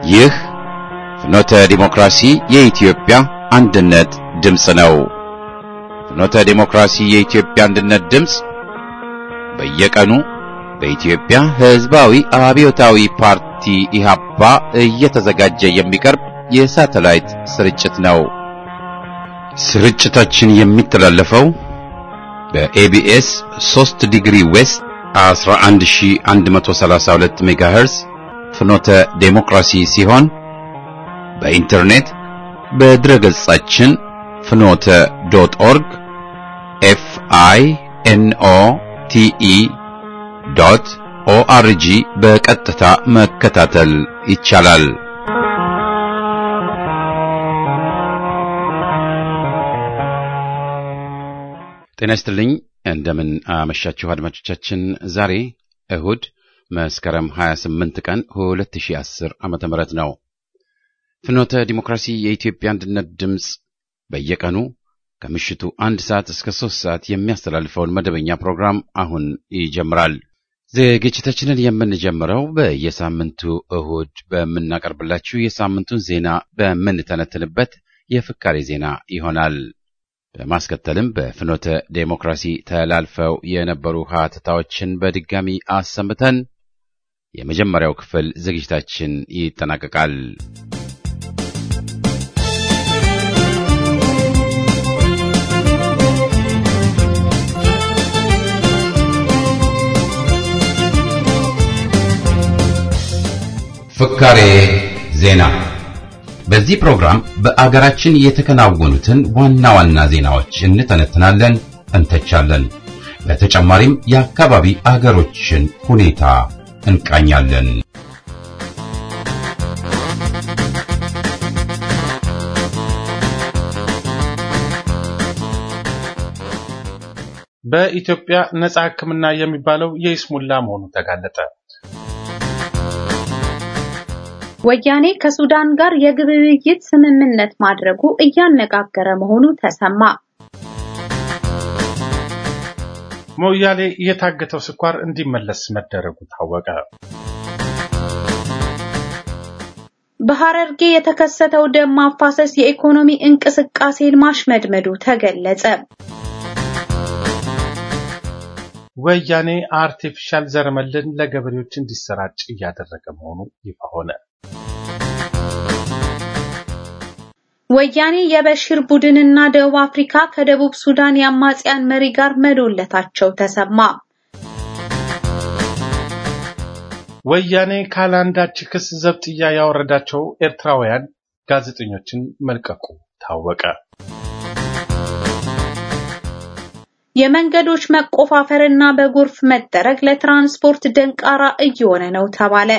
ይህ ፍኖተ ዲሞክራሲ የኢትዮጵያ አንድነት ድምፅ ነው። ፍኖተ ዲሞክራሲ የኢትዮጵያ አንድነት ድምፅ በየቀኑ በኢትዮጵያ ሕዝባዊ አብዮታዊ ፓርቲ ኢህአፓ እየተዘጋጀ የሚቀርብ የሳተላይት ስርጭት ነው። ስርጭታችን የሚተላለፈው በኤቢኤስ 3 ዲግሪ ዌስት 11132 ሜጋሄርዝ ፍኖተ ዴሞክራሲ ሲሆን በኢንተርኔት በድረገጻችን ፍኖተ ዶት ኦርግ ኤፍ አይ ኤን ኦ ቲ ኢ ዶት ኦአርጂ በቀጥታ መከታተል ይቻላል። ጤና ይስጥልኝ። እንደምን አመሻችሁ አድማጮቻችን። ዛሬ እሁድ መስከረም 28 ቀን 2010 ዓመተ ምህረት ነው። ፍኖተ ዲሞክራሲ የኢትዮጵያ አንድነት ድምፅ በየቀኑ ከምሽቱ አንድ ሰዓት እስከ ሶስት ሰዓት የሚያስተላልፈውን መደበኛ ፕሮግራም አሁን ይጀምራል። ዝግጅታችንን የምንጀምረው በየሳምንቱ እሁድ በምናቀርብላችሁ የሳምንቱን ዜና በምንተነትንበት የፍካሬ ዜና ይሆናል። በማስከተልም በፍኖተ ዴሞክራሲ ተላልፈው የነበሩ ሀተታዎችን በድጋሚ አሰምተን የመጀመሪያው ክፍል ዝግጅታችን ይጠናቀቃል። ፍካሬ ዜና በዚህ ፕሮግራም በአገራችን የተከናወኑትን ዋና ዋና ዜናዎች እንተነትናለን፣ እንተቻለን። በተጨማሪም የአካባቢ አገሮችን ሁኔታ እንቃኛለን። በኢትዮጵያ ነጻ ሕክምና የሚባለው የይስሙላ መሆኑ ተጋለጠ። ወያኔ ከሱዳን ጋር የግብይት ስምምነት ማድረጉ እያነጋገረ መሆኑ ተሰማ። ሞያሌ የታገተው ስኳር እንዲመለስ መደረጉ ታወቀ። በሐረርጌ የተከሰተው ደም ማፋሰስ የኢኮኖሚ እንቅስቃሴን ማሽመድመዱ ተገለጸ። ወያኔ አርቲፊሻል ዘረመልን ለገበሬዎች እንዲሰራጭ እያደረገ መሆኑ ይፋ ሆነ። ወያኔ የበሽር ቡድንና ደቡብ አፍሪካ ከደቡብ ሱዳን የአማጽያን መሪ ጋር መዶለታቸው ተሰማ። ወያኔ ካላንዳች ክስ ዘብጥያ ያወረዳቸው ኤርትራውያን ጋዜጠኞችን መልቀቁ ታወቀ። የመንገዶች መቆፋፈርና በጎርፍ መጠረግ ለትራንስፖርት ደንቃራ እየሆነ ነው ተባለ።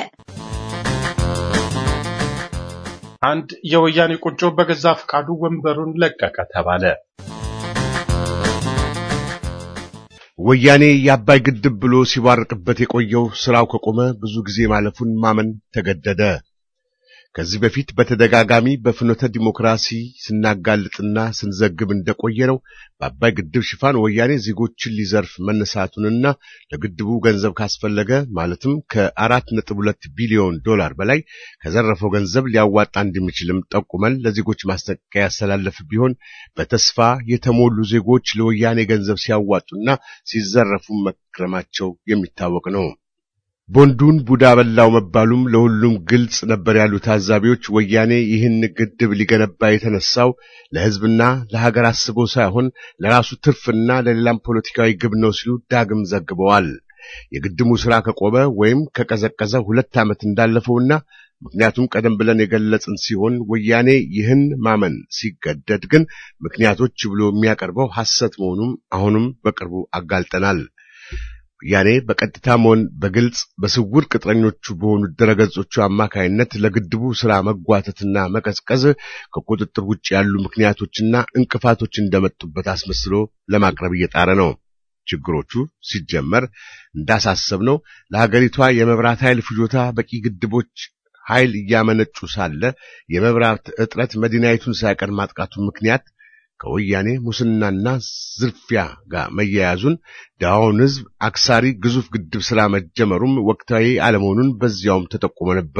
አንድ የወያኔ ቁንጮ በገዛ ፈቃዱ ወንበሩን ለቀቀ ተባለ። ወያኔ የአባይ ግድብ ብሎ ሲባርቅበት የቆየው ስራው ከቆመ ብዙ ጊዜ ማለፉን ማመን ተገደደ። ከዚህ በፊት በተደጋጋሚ በፍኖተ ዲሞክራሲ ስናጋልጥና ስንዘግብ እንደቆየ ነው። በአባይ ግድብ ሽፋን ወያኔ ዜጎችን ሊዘርፍ መነሳቱንና ለግድቡ ገንዘብ ካስፈለገ ማለትም ከአራት ነጥብ ሁለት ቢሊዮን ዶላር በላይ ከዘረፈው ገንዘብ ሊያዋጣ እንደሚችልም ጠቁመን ለዜጎች ማስጠንቀቂያ ያስተላለፍ ቢሆን በተስፋ የተሞሉ ዜጎች ለወያኔ ገንዘብ ሲያዋጡና ሲዘረፉ መክረማቸው የሚታወቅ ነው። ቦንዱን ቡዳ በላው መባሉም ለሁሉም ግልጽ ነበር ያሉ ታዛቢዎች ወያኔ ይህን ግድብ ሊገነባ የተነሳው ለሕዝብና ለሀገር አስቦ ሳይሆን ለራሱ ትርፍና ለሌላም ፖለቲካዊ ግብ ነው ሲሉ ዳግም ዘግበዋል። የግድቡ ሥራ ከቆመ ወይም ከቀዘቀዘ ሁለት ዓመት እንዳለፈውና ምክንያቱም ቀደም ብለን የገለጽን ሲሆን ወያኔ ይህን ማመን ሲገደድ ግን ምክንያቶች ብሎ የሚያቀርበው ሐሰት መሆኑም አሁንም በቅርቡ አጋልጠናል። ወያኔ በቀጥታም ሆነ በግልጽ በስውር ቅጥረኞቹ በሆኑ ድረገጾቹ አማካይነት ለግድቡ ሥራ መጓተትና መቀዝቀዝ ከቁጥጥር ውጭ ያሉ ምክንያቶችና እንቅፋቶች እንደመጡበት አስመስሎ ለማቅረብ እየጣረ ነው። ችግሮቹ ሲጀመር እንዳሳሰብነው ለሀገሪቷ የመብራት ኃይል ፍጆታ በቂ ግድቦች ኃይል እያመነጩ ሳለ የመብራት እጥረት መዲናይቱን ሳይቀር ማጥቃቱ ምክንያት ከወያኔ ሙስናና ዝርፊያ ጋር መያያዙን ድሃውን ሕዝብ አክሳሪ ግዙፍ ግድብ ሥራ መጀመሩም ወቅታዊ አለመሆኑን በዚያውም ተጠቁሞ ነበር።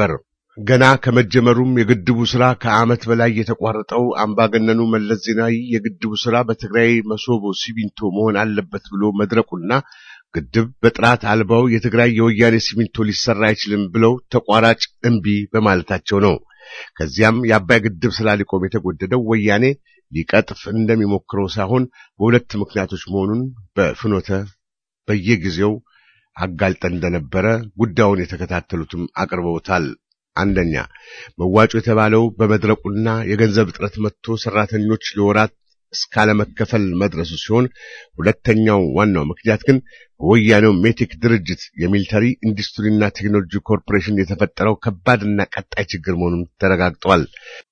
ገና ከመጀመሩም የግድቡ ስራ ከዓመት በላይ የተቋረጠው አምባገነኑ መለስ ዜናዊ የግድቡ ስራ በትግራይ መሶቦ ሲሚንቶ መሆን አለበት ብሎ መድረቁና ግድብ በጥራት አልባው የትግራይ የወያኔ ሲሚንቶ ሊሰራ አይችልም ብለው ተቋራጭ እምቢ በማለታቸው ነው። ከዚያም የአባይ ግድብ ስራ ሊቆም የተጎደደው ወያኔ ሊቀጥፍ እንደሚሞክረው ሳይሆን በሁለት ምክንያቶች መሆኑን በፍኖተ በየጊዜው አጋልጠን እንደነበረ ጉዳዩን የተከታተሉትም አቅርበውታል። አንደኛ መዋጮ የተባለው በመድረቁና የገንዘብ እጥረት መጥቶ ሰራተኞች ለወራት እስካለመከፈል መድረሱ ሲሆን ሁለተኛው ዋናው ምክንያት ግን በወያኔው ሜቴክ ድርጅት የሚሊተሪ ኢንዱስትሪና ቴክኖሎጂ ኮርፖሬሽን የተፈጠረው ከባድና ቀጣይ ችግር መሆኑን ተረጋግጧል።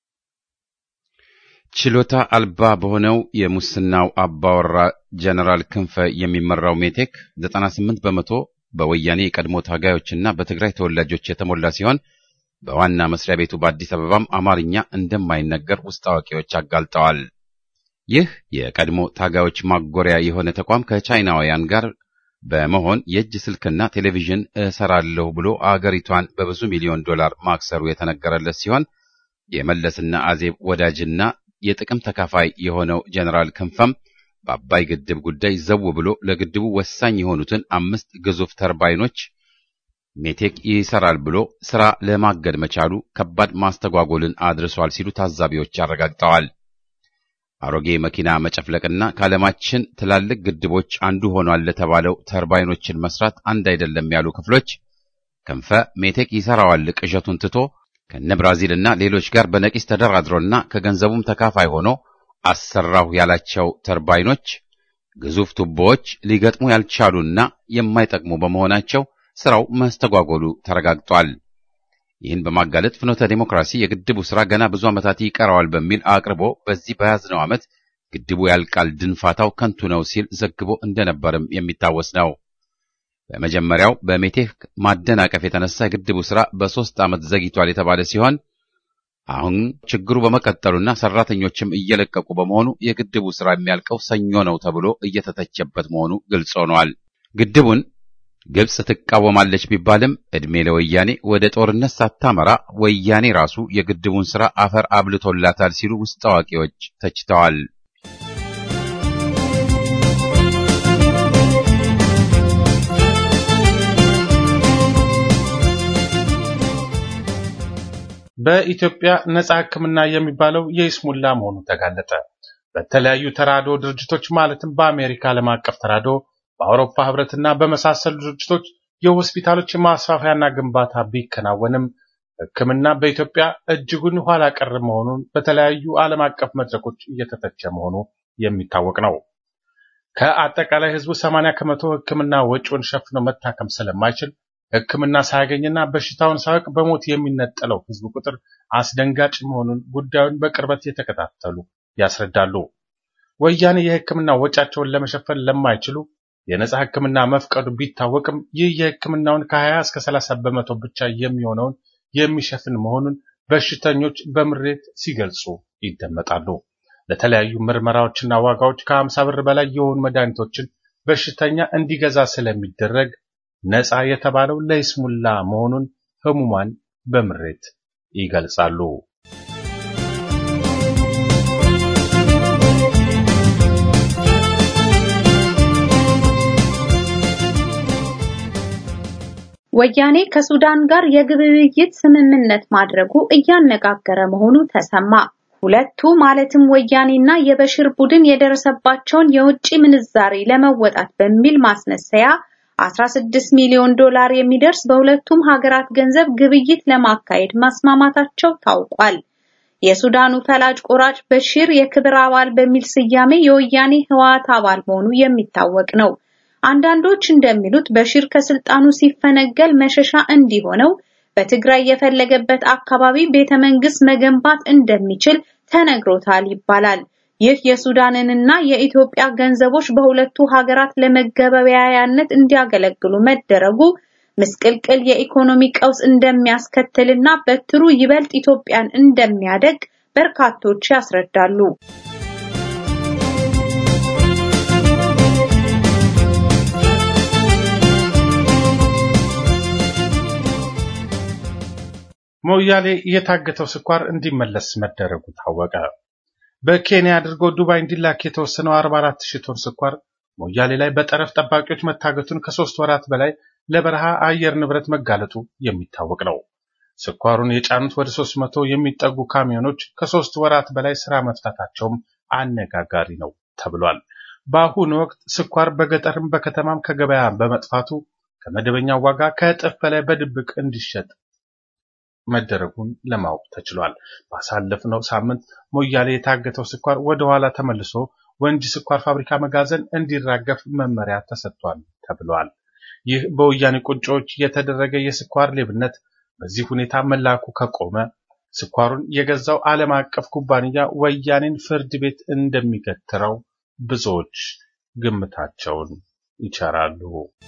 ችሎታ አልባ በሆነው የሙስናው አባወራ ጀነራል ክንፈ የሚመራው ሜቴክ 98 በመቶ በወያኔ የቀድሞ ታጋዮችና በትግራይ ተወላጆች የተሞላ ሲሆን በዋና መስሪያ ቤቱ በአዲስ አበባም አማርኛ እንደማይነገር ውስጥ አዋቂዎች አጋልጠዋል። ይህ የቀድሞ ታጋዮች ማጎሪያ የሆነ ተቋም ከቻይናውያን ጋር በመሆን የእጅ ስልክና ቴሌቪዥን እሰራለሁ ብሎ አገሪቷን በብዙ ሚሊዮን ዶላር ማክሰሩ የተነገረለት ሲሆን የመለስና አዜብ ወዳጅና የጥቅም ተካፋይ የሆነው ጀነራል ክንፈም በአባይ ግድብ ጉዳይ ዘው ብሎ ለግድቡ ወሳኝ የሆኑትን አምስት ግዙፍ ተርባይኖች ሜቴክ ይሰራል ብሎ ስራ ለማገድ መቻሉ ከባድ ማስተጓጎልን አድርሷል ሲሉ ታዛቢዎች አረጋግጠዋል። አሮጌ መኪና መጨፍለቅና ከዓለማችን ትላልቅ ግድቦች አንዱ ሆኗል ለተባለው ተርባይኖችን መስራት አንድ አይደለም ያሉ ክፍሎች ክንፈ ሜቴክ ይሰራዋል ቅዠቱን ትቶ ከነ ብራዚልና ሌሎች ጋር በነቂስ ተደራድሮና ከገንዘቡም ተካፋይ ሆኖ አሰራሁ ያላቸው ተርባይኖች ግዙፍ ቱቦዎች ሊገጥሙ ያልቻሉና የማይጠቅሙ በመሆናቸው ስራው መስተጓጎሉ ተረጋግጧል። ይህን በማጋለጥ ፍኖተ ዴሞክራሲ የግድቡ ስራ ገና ብዙ ዓመታት ይቀረዋል በሚል አቅርቦ በዚህ በያዝነው ዓመት ግድቡ ያልቃል ድንፋታው ከንቱ ነው ሲል ዘግቦ እንደነበርም የሚታወስ ነው። በመጀመሪያው በሜቴክ ማደናቀፍ የተነሳ የግድቡ ስራ በሦስት ዓመት ዘግይቷል የተባለ ሲሆን አሁን ችግሩ በመቀጠሉና ሰራተኞችም እየለቀቁ በመሆኑ የግድቡ ስራ የሚያልቀው ሰኞ ነው ተብሎ እየተተቸበት መሆኑ ግልጽ ሆኗል። ግድቡን ግብጽ ትቃወማለች ቢባልም ዕድሜ ለወያኔ ወደ ጦርነት ሳታመራ ወያኔ ራሱ የግድቡን ሥራ አፈር አብልቶላታል ሲሉ ውስጥ አዋቂዎች ተችተዋል። በኢትዮጵያ ነጻ ሕክምና የሚባለው የይስሙላ መሆኑ ተጋለጠ። በተለያዩ ተራድኦ ድርጅቶች ማለትም በአሜሪካ ዓለም አቀፍ ተራድኦ በአውሮፓ ህብረትና በመሳሰሉ ድርጅቶች የሆስፒታሎች ማስፋፊያና ግንባታ ቢከናወንም ሕክምና በኢትዮጵያ እጅጉን ኋላ ቀር መሆኑን በተለያዩ ዓለም አቀፍ መድረኮች እየተተቸ መሆኑ የሚታወቅ ነው። ከአጠቃላይ ህዝቡ 80 ከመቶ ሕክምና ወጪውን ሸፍኖ መታከም ስለማይችል ሕክምና ሳያገኝና በሽታውን ሳያውቅ በሞት የሚነጠለው ህዝብ ቁጥር አስደንጋጭ መሆኑን ጉዳዩን በቅርበት የተከታተሉ ያስረዳሉ። ወያኔ የሕክምና ወጪያቸውን ለመሸፈን ለማይችሉ የነጻ ሕክምና መፍቀዱ ቢታወቅም ይህ የሕክምናውን ከ20 እስከ 30 በመቶ ብቻ የሚሆነውን የሚሸፍን መሆኑን በሽተኞች በምሬት ሲገልጹ ይደመጣሉ። ለተለያዩ ምርመራዎችና ዋጋዎች ከ50 ብር በላይ የሆኑ መድኃኒቶችን በሽተኛ እንዲገዛ ስለሚደረግ ነጻ የተባለው ለይስሙላ መሆኑን ህሙማን በምሬት ይገልጻሉ። ወያኔ ከሱዳን ጋር የግብይት ስምምነት ማድረጉ እያነጋገረ መሆኑ ተሰማ። ሁለቱ ማለትም ወያኔና የበሽር ቡድን የደረሰባቸውን የውጭ ምንዛሬ ለመወጣት በሚል ማስመሰያ 16 ሚሊዮን ዶላር የሚደርስ በሁለቱም ሀገራት ገንዘብ ግብይት ለማካሄድ መስማማታቸው ታውቋል። የሱዳኑ ፈላጭ ቆራጭ በሽር የክብር አባል በሚል ስያሜ የወያኔ ህወሓት አባል መሆኑ የሚታወቅ ነው። አንዳንዶች እንደሚሉት በሽር ከስልጣኑ ሲፈነገል መሸሻ እንዲሆነው በትግራይ የፈለገበት አካባቢ ቤተ መንግስት መገንባት እንደሚችል ተነግሮታል ይባላል። ይህ የሱዳንንና የኢትዮጵያ ገንዘቦች በሁለቱ ሀገራት ለመገበያያነት እንዲያገለግሉ መደረጉ ምስቅልቅል የኢኮኖሚ ቀውስ እንደሚያስከትልና በትሩ ይበልጥ ኢትዮጵያን እንደሚያደግ በርካቶች ያስረዳሉ። ሞያሌ የታገተው ስኳር እንዲመለስ መደረጉ ታወቀ። በኬንያ አድርጎ ዱባይ እንዲላክ የተወሰነው 44 ሺህ ቶን ስኳር ሞያሌ ላይ በጠረፍ ጠባቂዎች መታገቱን ከሶስት ወራት በላይ ለበረሃ አየር ንብረት መጋለጡ የሚታወቅ ነው። ስኳሩን የጫኑት ወደ 300 የሚጠጉ ካሚዮኖች ከሶስት ወራት በላይ ስራ መፍታታቸውም አነጋጋሪ ነው ተብሏል። በአሁኑ ወቅት ስኳር በገጠርም በከተማም ከገበያ በመጥፋቱ ከመደበኛው ዋጋ ከእጥፍ በላይ በድብቅ እንዲሸጥ መደረጉን ለማወቅ ተችሏል። ባሳለፍነው ሳምንት ሞያሌ የታገተው ስኳር ወደ ኋላ ተመልሶ ወንጂ ስኳር ፋብሪካ መጋዘን እንዲራገፍ መመሪያ ተሰጥቷል ተብሏል። ይህ በወያኔ ቁንጮዎች የተደረገ የስኳር ሌብነት በዚህ ሁኔታ መላኩ ከቆመ ስኳሩን የገዛው ዓለም አቀፍ ኩባንያ ወያኔን ፍርድ ቤት እንደሚገትረው ብዙዎች ግምታቸውን ይቸራሉ።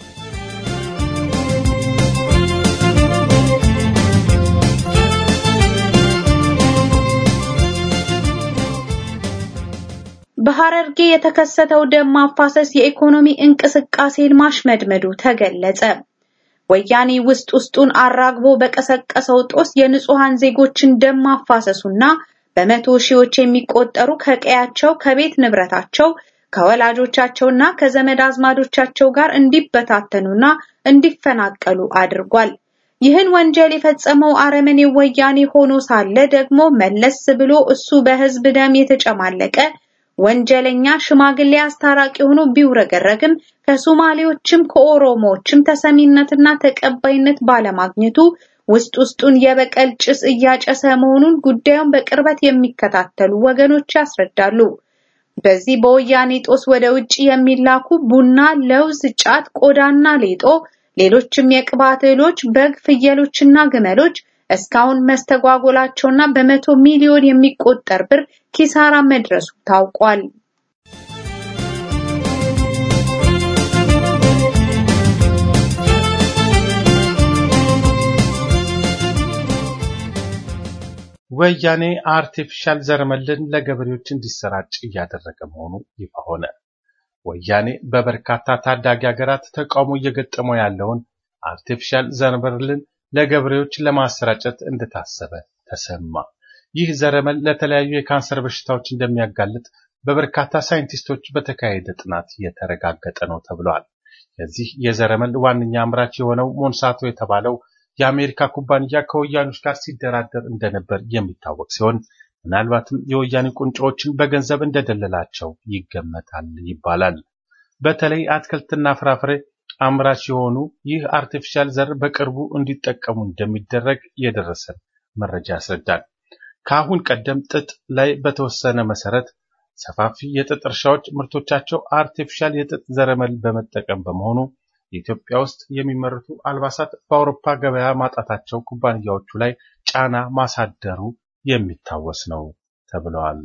በሐረርጌ የተከሰተው ደም ማፋሰስ የኢኮኖሚ እንቅስቃሴን ማሽመድመዱ ተገለጸ። ወያኔ ውስጥ ውስጡን አራግቦ በቀሰቀሰው ጦስ የንጹሃን ዜጎችን ደም ማፋሰሱና በመቶ ሺዎች የሚቆጠሩ ከቀያቸው ከቤት ንብረታቸው ከወላጆቻቸውና ከዘመድ አዝማዶቻቸው ጋር እንዲበታተኑና እንዲፈናቀሉ አድርጓል። ይህን ወንጀል የፈጸመው አረመኔ ወያኔ ሆኖ ሳለ ደግሞ መለስ ብሎ እሱ በህዝብ ደም የተጨማለቀ ወንጀለኛ ሽማግሌ አስታራቂ ሆኖ ቢውረገረግም ከሶማሌዎችም ከኦሮሞዎችም ተሰሚነትና ተቀባይነት ባለማግኘቱ ውስጥ ውስጡን የበቀል ጭስ እያጨሰ መሆኑን ጉዳዩን በቅርበት የሚከታተሉ ወገኖች ያስረዳሉ። በዚህ በወያኔ ጦስ ወደ ውጭ የሚላኩ ቡና፣ ለውዝ፣ ጫት፣ ቆዳና ሌጦ፣ ሌሎችም የቅባት እህሎች፣ በግ፣ ፍየሎችና ግመሎች እስካሁን መስተጓጎላቸውና በመቶ ሚሊዮን የሚቆጠር ብር ኪሳራ መድረሱ ታውቋል። ወያኔ አርቲፊሻል ዘረመልን ለገበሬዎች እንዲሰራጭ እያደረገ መሆኑ ይፋ ሆነ። ወያኔ በበርካታ ታዳጊ ሀገራት ተቃውሞ እየገጠመው ያለውን አርቲፊሻል ዘረመልን ለገበሬዎች ለማሰራጨት እንደታሰበ ተሰማ። ይህ ዘረመል ለተለያዩ የካንሰር በሽታዎች እንደሚያጋልጥ በበርካታ ሳይንቲስቶች በተካሄደ ጥናት የተረጋገጠ ነው ተብሏል። የዚህ የዘረመል ዋነኛ አምራች የሆነው ሞንሳቶ የተባለው የአሜሪካ ኩባንያ ከወያኔዎች ጋር ሲደራደር እንደነበር የሚታወቅ ሲሆን ምናልባትም የወያኔ ቁንጮዎችን በገንዘብ እንደደለላቸው ይገመታል ይባላል። በተለይ አትክልትና ፍራፍሬ አምራች የሆኑ ይህ አርቲፊሻል ዘር በቅርቡ እንዲጠቀሙ እንደሚደረግ የደረሰን መረጃ ያስረዳል። ከአሁን ቀደም ጥጥ ላይ በተወሰነ መሰረት ሰፋፊ የጥጥ እርሻዎች ምርቶቻቸው አርቲፊሻል የጥጥ ዘረመል በመጠቀም በመሆኑ ኢትዮጵያ ውስጥ የሚመረቱ አልባሳት በአውሮፓ ገበያ ማጣታቸው ኩባንያዎቹ ላይ ጫና ማሳደሩ የሚታወስ ነው ተብለዋል።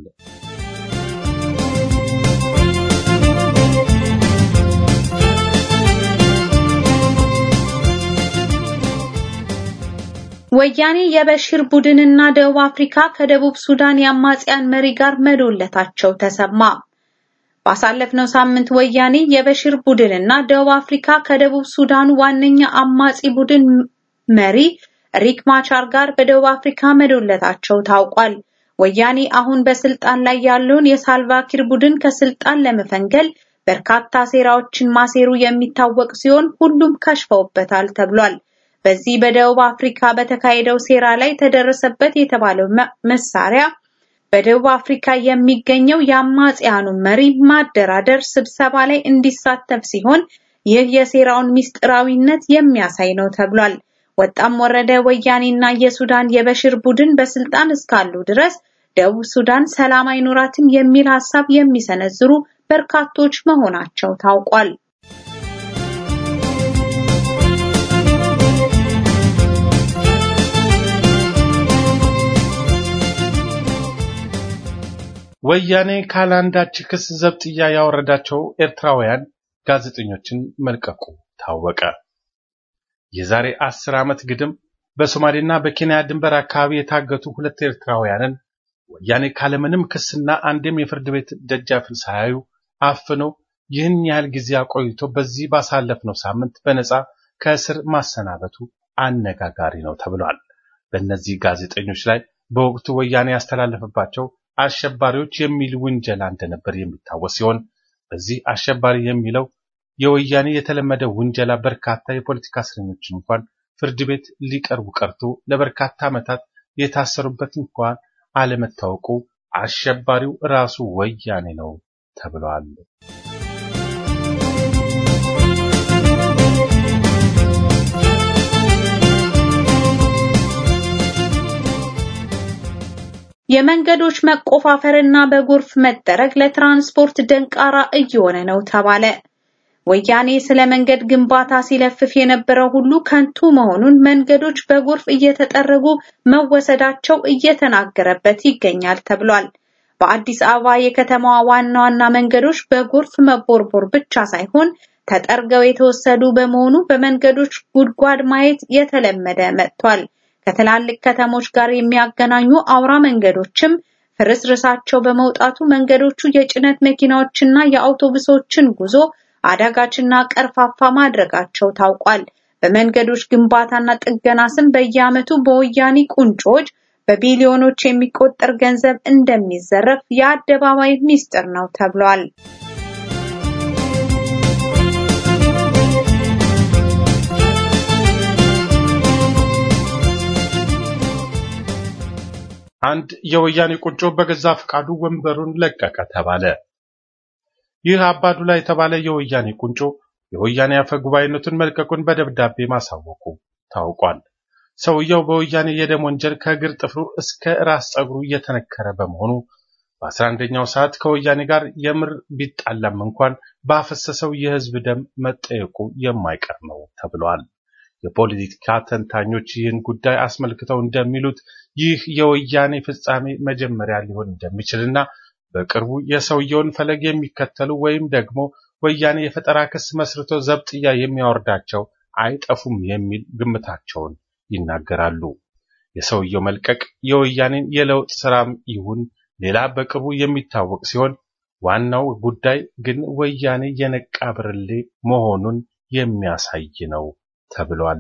ወያኔ የበሽር ቡድንና ደቡብ አፍሪካ ከደቡብ ሱዳን የአማጽያን መሪ ጋር መዶለታቸው ተሰማ። ባሳለፍነው ሳምንት ወያኔ የበሽር ቡድንና ደቡብ አፍሪካ ከደቡብ ሱዳኑ ዋነኛ አማጺ ቡድን መሪ ሪክ ማቻር ጋር በደቡብ አፍሪካ መዶለታቸው ታውቋል። ወያኔ አሁን በስልጣን ላይ ያለውን የሳልቫኪር ቡድን ከስልጣን ለመፈንገል በርካታ ሴራዎችን ማሴሩ የሚታወቅ ሲሆን ሁሉም ከሽፈውበታል ተብሏል። በዚህ በደቡብ አፍሪካ በተካሄደው ሴራ ላይ ተደረሰበት የተባለው መሳሪያ በደቡብ አፍሪካ የሚገኘው የአማጽያኑ መሪ ማደራደር ስብሰባ ላይ እንዲሳተፍ ሲሆን ይህ የሴራውን ምስጢራዊነት የሚያሳይ ነው ተብሏል። ወጣም ወረደ ወያኔና የሱዳን የበሽር ቡድን በስልጣን እስካሉ ድረስ ደቡብ ሱዳን ሰላም አይኖራትም የሚል ሐሳብ የሚሰነዝሩ በርካቶች መሆናቸው ታውቋል። ወያኔ ካላንዳች ክስ ዘብጥያ ያወረዳቸው ኤርትራውያን ጋዜጠኞችን መልቀቁ ታወቀ። የዛሬ አስር ዓመት ግድም በሶማሌና በኬንያ ድንበር አካባቢ የታገቱ ሁለት ኤርትራውያንን ወያኔ ካለምንም ክስና አንድም የፍርድ ቤት ደጃፍን ሳያዩ አፍኖ ይህን ያህል ጊዜ አቆይቶ በዚህ ባሳለፍነው ሳምንት በነፃ ከእስር ማሰናበቱ አነጋጋሪ ነው ተብሏል። በእነዚህ ጋዜጠኞች ላይ በወቅቱ ወያኔ ያስተላለፈባቸው አሸባሪዎች የሚል ውንጀላ እንደነበር የሚታወስ ሲሆን በዚህ አሸባሪ የሚለው የወያኔ የተለመደ ውንጀላ በርካታ የፖለቲካ እስረኞች እንኳን ፍርድ ቤት ሊቀርቡ ቀርቶ ለበርካታ ዓመታት የታሰሩበት እንኳን አለመታወቁ አሸባሪው ራሱ ወያኔ ነው ተብሏል። የመንገዶች መቆፋፈርና በጎርፍ መጠረግ ለትራንስፖርት ደንቃራ እየሆነ ነው ተባለ። ወያኔ ስለ መንገድ ግንባታ ሲለፍፍ የነበረው ሁሉ ከንቱ መሆኑን መንገዶች በጎርፍ እየተጠረጉ መወሰዳቸው እየተናገረበት ይገኛል ተብሏል። በአዲስ አበባ የከተማዋ ዋና ዋና መንገዶች በጎርፍ መቦርቦር ብቻ ሳይሆን ተጠርገው የተወሰዱ በመሆኑ በመንገዶች ጉድጓድ ማየት የተለመደ መጥቷል። ከትላልቅ ከተሞች ጋር የሚያገናኙ አውራ መንገዶችም ፍርስርሳቸው በመውጣቱ መንገዶቹ የጭነት መኪናዎችና የአውቶቡሶችን ጉዞ አዳጋችና ቀርፋፋ ማድረጋቸው ታውቋል። በመንገዶች ግንባታና ጥገና ስም በየዓመቱ በወያኔ ቁንጮች በቢሊዮኖች የሚቆጠር ገንዘብ እንደሚዘረፍ የአደባባይ ሚስጥር ነው ተብሏል። አንድ የወያኔ ቁንጮ በገዛ ፈቃዱ ወንበሩን ለቀቀ ተባለ። ይህ አባዱላ የተባለ የወያኔ ቁንጮ የወያኔ አፈ ጉባኤነቱን መልቀቁን በደብዳቤ ማሳወቁ ታውቋል። ሰውየው በወያኔ የደም ወንጀል ከእግር ጥፍሩ እስከ ራስ ጸጉሩ እየተነከረ በመሆኑ በአስራ አንደኛው ሰዓት ከወያኔ ጋር የምር ቢጣላም እንኳን ባፈሰሰው የህዝብ ደም መጠየቁ የማይቀር ነው ተብሏል። የፖለቲካ ተንታኞች ይህን ጉዳይ አስመልክተው እንደሚሉት ይህ የወያኔ ፍጻሜ መጀመሪያ ሊሆን እንደሚችልና በቅርቡ የሰውየውን ፈለግ የሚከተሉ ወይም ደግሞ ወያኔ የፈጠራ ክስ መስርቶ ዘብጥያ የሚያወርዳቸው አይጠፉም የሚል ግምታቸውን ይናገራሉ። የሰውየው መልቀቅ የወያኔን የለውጥ ስራም ይሁን ሌላ በቅርቡ የሚታወቅ ሲሆን ዋናው ጉዳይ ግን ወያኔ የነቃ ብርሌ መሆኑን የሚያሳይ ነው ተብሏል።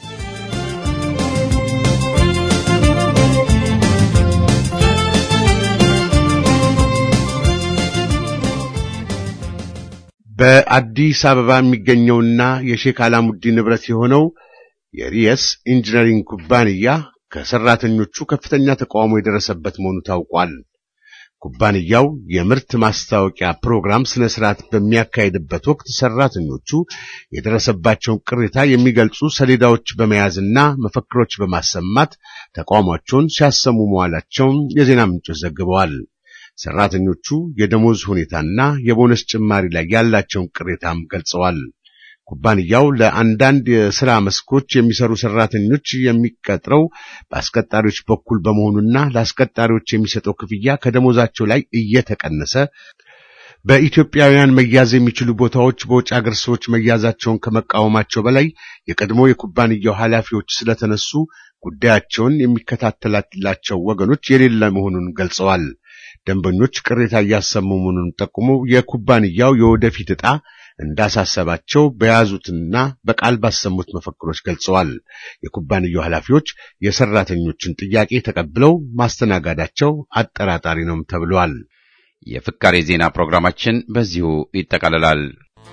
በአዲስ አበባ የሚገኘውና የሼክ አላሙዲን ንብረት የሆነው የሪየስ ኢንጂነሪንግ ኩባንያ ከሰራተኞቹ ከፍተኛ ተቃውሞ የደረሰበት መሆኑ ታውቋል። ኩባንያው የምርት ማስታወቂያ ፕሮግራም ስነ ስርዓት በሚያካሄድበት ወቅት ሰራተኞቹ የደረሰባቸውን ቅሬታ የሚገልጹ ሰሌዳዎች በመያዝና መፈክሮች በማሰማት ተቃውሟቸውን ሲያሰሙ መዋላቸውን የዜና ምንጮች ዘግበዋል። ሰራተኞቹ የደሞዝ ሁኔታና የቦነስ ጭማሪ ላይ ያላቸውን ቅሬታም ገልጸዋል። ኩባንያው ለአንዳንድ የሥራ መስኮች የሚሰሩ ሰራተኞች የሚቀጥረው በአስቀጣሪዎች በኩል በመሆኑና ለአስቀጣሪዎች የሚሰጠው ክፍያ ከደሞዛቸው ላይ እየተቀነሰ በኢትዮጵያውያን መያዝ የሚችሉ ቦታዎች በውጭ አገር ሰዎች መያዛቸውን ከመቃወማቸው በላይ የቀድሞ የኩባንያው ኃላፊዎች ስለተነሱ ጉዳያቸውን የሚከታተላላቸው ወገኖች የሌለ መሆኑን ገልጸዋል። ደንበኞች ቅሬታ እያሰሙ መሆኑን ጠቁመው የኩባንያው የወደፊት ዕጣ እንዳሳሰባቸው በያዙትና በቃል ባሰሙት መፈክሮች ገልጸዋል። የኩባንያው ኃላፊዎች የሰራተኞችን ጥያቄ ተቀብለው ማስተናጋዳቸው አጠራጣሪ ነው ተብሏል። የፍካሬ ዜና ፕሮግራማችን በዚሁ ይጠቃልላል።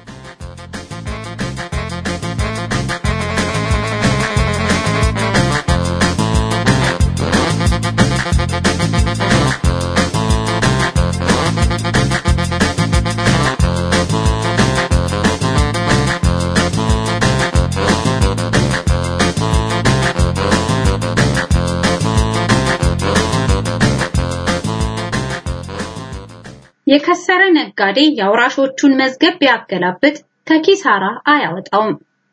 የከሰረ ነጋዴ የአውራሾቹን መዝገብ ቢያገላብጥ ከኪሳራ አያወጣውም።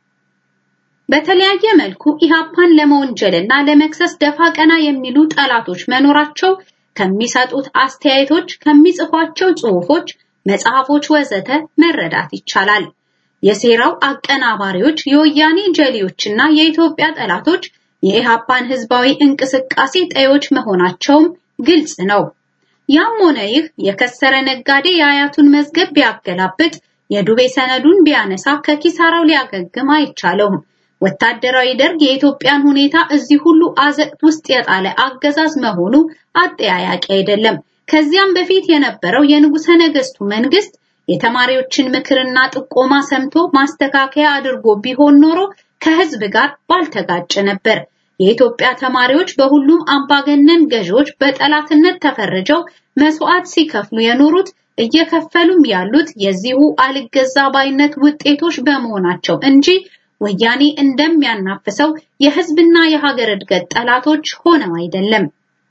በተለያየ መልኩ ኢሃፓን ለመወንጀልና ለመክሰስ ደፋ ቀና የሚሉ ጠላቶች መኖራቸው ከሚሰጡት አስተያየቶች፣ ከሚጽፏቸው ጽሑፎች፣ መጽሐፎች ወዘተ መረዳት ይቻላል። የሴራው አቀናባሪዎች የወያኔ ጀሌዎችና የኢትዮጵያ ጠላቶች የኢሃፓን ህዝባዊ እንቅስቃሴ ጠዮች መሆናቸውም ግልጽ ነው። ያም ሆነ ይህ የከሰረ ነጋዴ የአያቱን መዝገብ ቢያገላብጥ የዱቤ ሰነዱን ቢያነሳ ከኪሳራው ሊያገግም አይቻለውም። ወታደራዊ ደርግ የኢትዮጵያን ሁኔታ እዚህ ሁሉ አዘቅት ውስጥ የጣለ አገዛዝ መሆኑ አጠያያቂ አይደለም። ከዚያም በፊት የነበረው የንጉሠ ነገሥቱ መንግስት የተማሪዎችን ምክርና ጥቆማ ሰምቶ ማስተካከያ አድርጎ ቢሆን ኖሮ ከህዝብ ጋር ባልተጋጨ ነበር። የኢትዮጵያ ተማሪዎች በሁሉም አምባገነን ገዢዎች በጠላትነት ተፈርጀው መስዋዕት ሲከፍሉ የኖሩት እየከፈሉም ያሉት የዚሁ አልገዛ ባይነት ውጤቶች በመሆናቸው እንጂ ወያኔ እንደሚያናፍሰው የህዝብና የሀገር እድገት ጠላቶች ሆነው አይደለም።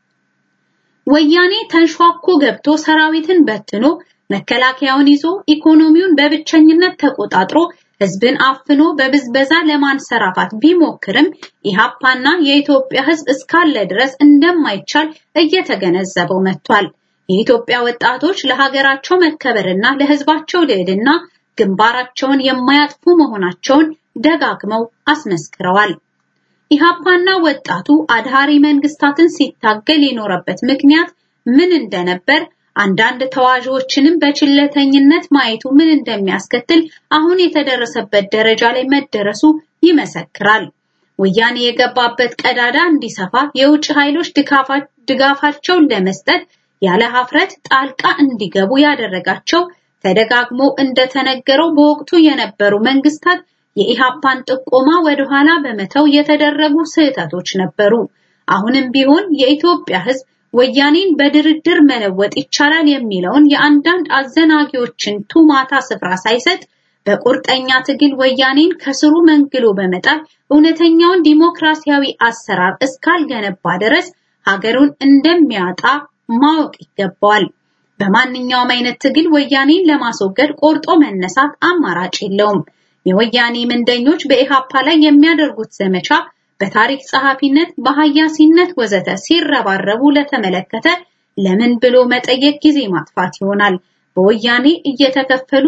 ወያኔ ተንሿኮ ገብቶ ሰራዊትን በትኖ መከላከያውን ይዞ ኢኮኖሚውን በብቸኝነት ተቆጣጥሮ ህዝብን አፍኖ በብዝበዛ ለማንሰራፋት ቢሞክርም ኢሃፓና የኢትዮጵያ ህዝብ እስካለ ድረስ እንደማይቻል እየተገነዘበው መጥቷል። የኢትዮጵያ ወጣቶች ለሀገራቸው መከበርና ለህዝባቸው ልዕልና ግንባራቸውን የማያጥፉ መሆናቸውን ደጋግመው አስመስክረዋል። ኢሃፓና ወጣቱ አድሃሪ መንግስታትን ሲታገል የኖረበት ምክንያት ምን እንደነበር አንዳንድ ተዋዦችንም በችለተኝነት ማየቱ ምን እንደሚያስከትል አሁን የተደረሰበት ደረጃ ላይ መደረሱ ይመሰክራል። ወያኔ የገባበት ቀዳዳ እንዲሰፋ የውጭ ኃይሎች ድጋፋቸውን ለመስጠት ያለ ሀፍረት ጣልቃ እንዲገቡ ያደረጋቸው ተደጋግሞ እንደተነገረው በወቅቱ የነበሩ መንግስታት የኢሃፓን ጥቆማ ወደኋላ በመተው የተደረጉ ስህተቶች ነበሩ። አሁንም ቢሆን የኢትዮጵያ ህዝብ ወያኔን በድርድር መለወጥ ይቻላል የሚለውን የአንዳንድ አዘናጊዎችን ቱማታ ስፍራ ሳይሰጥ በቁርጠኛ ትግል ወያኔን ከስሩ መንግሎ በመጣል እውነተኛውን ዲሞክራሲያዊ አሰራር እስካልገነባ ድረስ ሀገሩን እንደሚያጣ ማወቅ ይገባዋል። በማንኛውም አይነት ትግል ወያኔን ለማስወገድ ቆርጦ መነሳት አማራጭ የለውም። የወያኔ ምንደኞች በኢሃፓ ላይ የሚያደርጉት ዘመቻ በታሪክ ጸሐፊነት፣ በሐያሲነት ወዘተ ሲረባረቡ ለተመለከተ ለምን ብሎ መጠየቅ ጊዜ ማጥፋት ይሆናል። በወያኔ እየተከፈሉ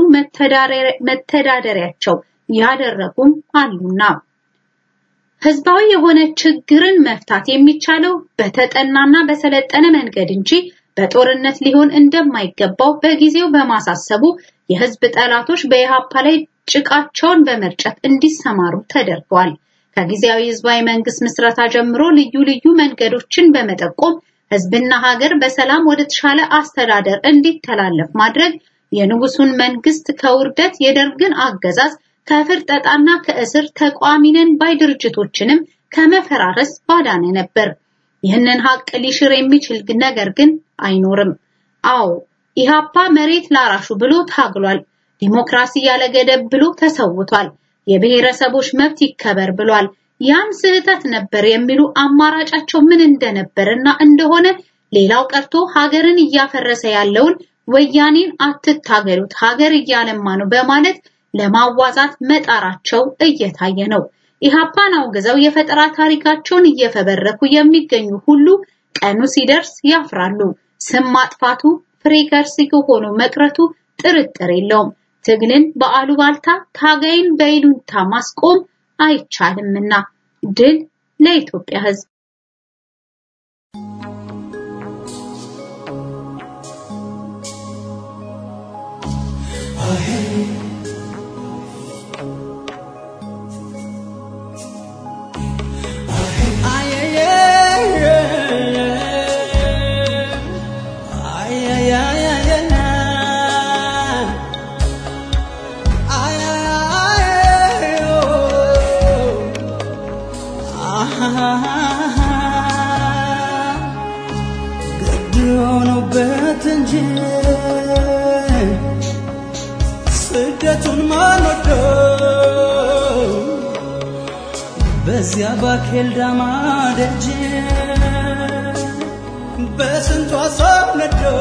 መተዳደሪያቸው ያደረጉም አሉና ህዝባዊ የሆነ ችግርን መፍታት የሚቻለው በተጠናና በሰለጠነ መንገድ እንጂ በጦርነት ሊሆን እንደማይገባው በጊዜው በማሳሰቡ የህዝብ ጠላቶች በኢሃፓ ላይ ጭቃቸውን በመርጨት እንዲሰማሩ ተደርገዋል። ከጊዜያዊ ህዝባዊ መንግስት ምስረታ ጀምሮ ልዩ ልዩ መንገዶችን በመጠቆም ህዝብና ሀገር በሰላም ወደ ተሻለ አስተዳደር እንዲተላለፍ ማድረግ የንጉሱን መንግስት ከውርደት የደርግን አገዛዝ ከፍርጠጣና ከእስር ተቋሚ ነን ባይ ድርጅቶችንም ከመፈራረስ ባዳነ ነበር። ይህንን ሀቅ ሊሽር የሚችል ነገር ግን አይኖርም። አዎ ኢሃፓ መሬት ላራሹ ብሎ ታግሏል። ዲሞክራሲ ያለ ገደብ ብሎ ተሰውቷል። የብሔረሰቦች መብት ይከበር ብሏል። ያም ስህተት ነበር የሚሉ አማራጫቸው ምን እንደነበርና እንደሆነ ሌላው ቀርቶ ሀገርን እያፈረሰ ያለውን ወያኔን አትታገሉት ሀገር እያለማ ነው በማለት ለማዋዛት መጣራቸው እየታየ ነው። ኢሃፓን አውግዘው የፈጠራ ታሪካቸውን እየፈበረኩ የሚገኙ ሁሉ ቀኑ ሲደርስ ያፍራሉ። ስም ማጥፋቱ ፍሬ ከርሲ ሆኖ መቅረቱ ጥርጥር የለውም። ትግልን በአሉባልታ ታጋይን በይሉንታ ማስቆም አይቻልምና ድል ለኢትዮጵያ ሕዝብ። ስደቱን ማንወደው በዚያ ባኬልዳማ ደጅ በስንቷ ሰው ነደው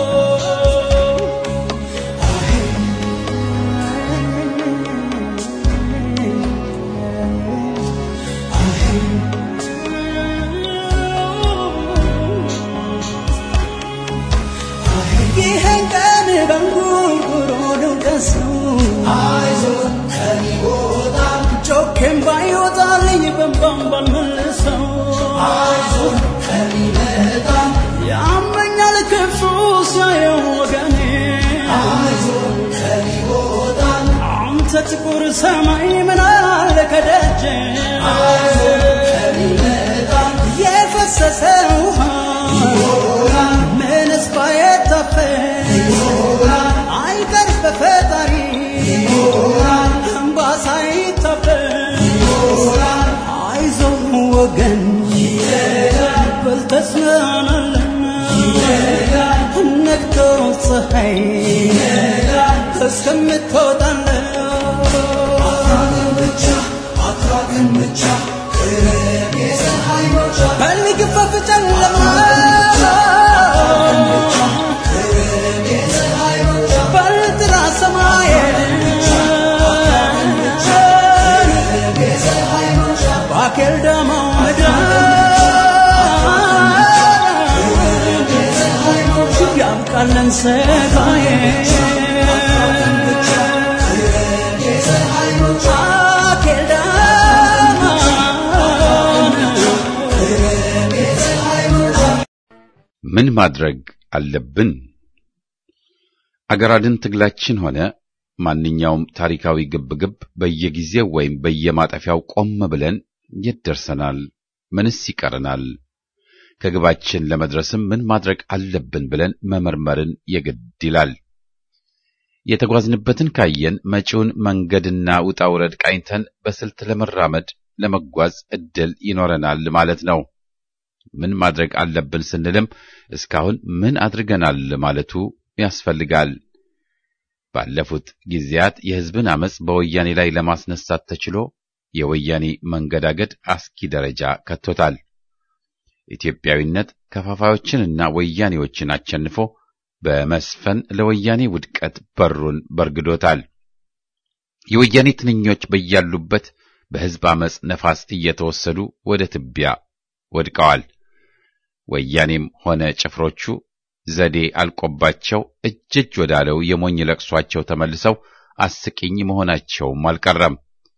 ይህን ቀን በንጉርጉሮ ልውቀሰው አይዞህ ከሚወጣም ጮኬም ባይወጣልኝ በንባም ባልመልሰው አይዞህ ከሚመጣም ያመኛል ክፉ የፈሰሰ ውሃ ምንስ ባይታፈስ አይቀር በፈጣሪ እንባ ሳይታፈስ አይዞህ ወገን በል ተጽናናለን ነግቶ ፀሐይ እስከምትወጣለን በል ግፈፍ ጨለማ በል ጥራ ሰማይ ባኬል ደሞ ምድር ያብቃለን ሰጋዬ ባኬል ምን ማድረግ አለብን? አገር አድን ትግላችን ሆነ ማንኛውም ታሪካዊ ግብግብ በየጊዜው ወይም በየማጠፊያው ቆም ብለን የት ደርሰናል? ምንስ ይቀረናል? ከግባችን ለመድረስም ምን ማድረግ አለብን ብለን መመርመርን የግድ ይላል። የተጓዝንበትን ካየን መጪውን መንገድና ውጣ ውረድ ቃኝተን በስልት ለመራመድ ለመጓዝ እድል ይኖረናል ማለት ነው። ምን ማድረግ አለብን ስንልም እስካሁን ምን አድርገናል ማለቱ ያስፈልጋል። ባለፉት ጊዜያት የሕዝብን አመጽ በወያኔ ላይ ለማስነሳት ተችሎ የወያኔ መንገዳገድ አስኪ ደረጃ ከቶታል። ኢትዮጵያዊነት ከፋፋዮችንና ወያኔዎችን አሸንፎ በመስፈን ለወያኔ ውድቀት በሩን በርግዶታል። የወያኔ ትንኞች በያሉበት በሕዝብ አመጽ ነፋስ እየተወሰዱ ወደ ትቢያ ወድቀዋል። ወያኔም ሆነ ጭፍሮቹ ዘዴ አልቆባቸው እጅ እጅ ወዳለው የሞኝ ለቅሷቸው ተመልሰው አስቂኝ መሆናቸውም አልቀረም።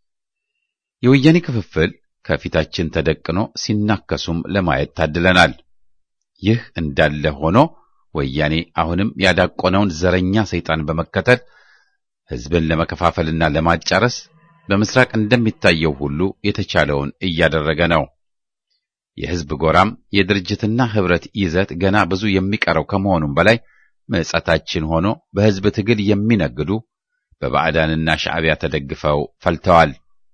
የወያኔ ክፍፍል ከፊታችን ተደቅኖ ሲናከሱም ለማየት ታድለናል። ይህ እንዳለ ሆኖ ወያኔ አሁንም ያዳቆነውን ዘረኛ ሰይጣን በመከተል ሕዝብን ለመከፋፈልና ለማጫረስ በምስራቅ እንደሚታየው ሁሉ የተቻለውን እያደረገ ነው። የሕዝብ ጎራም የድርጅትና ኅብረት ይዘት ገና ብዙ የሚቀረው ከመሆኑም በላይ ምጸታችን ሆኖ በሕዝብ ትግል የሚነግዱ በባዕዳንና ሻዕቢያ ተደግፈው ፈልተዋል።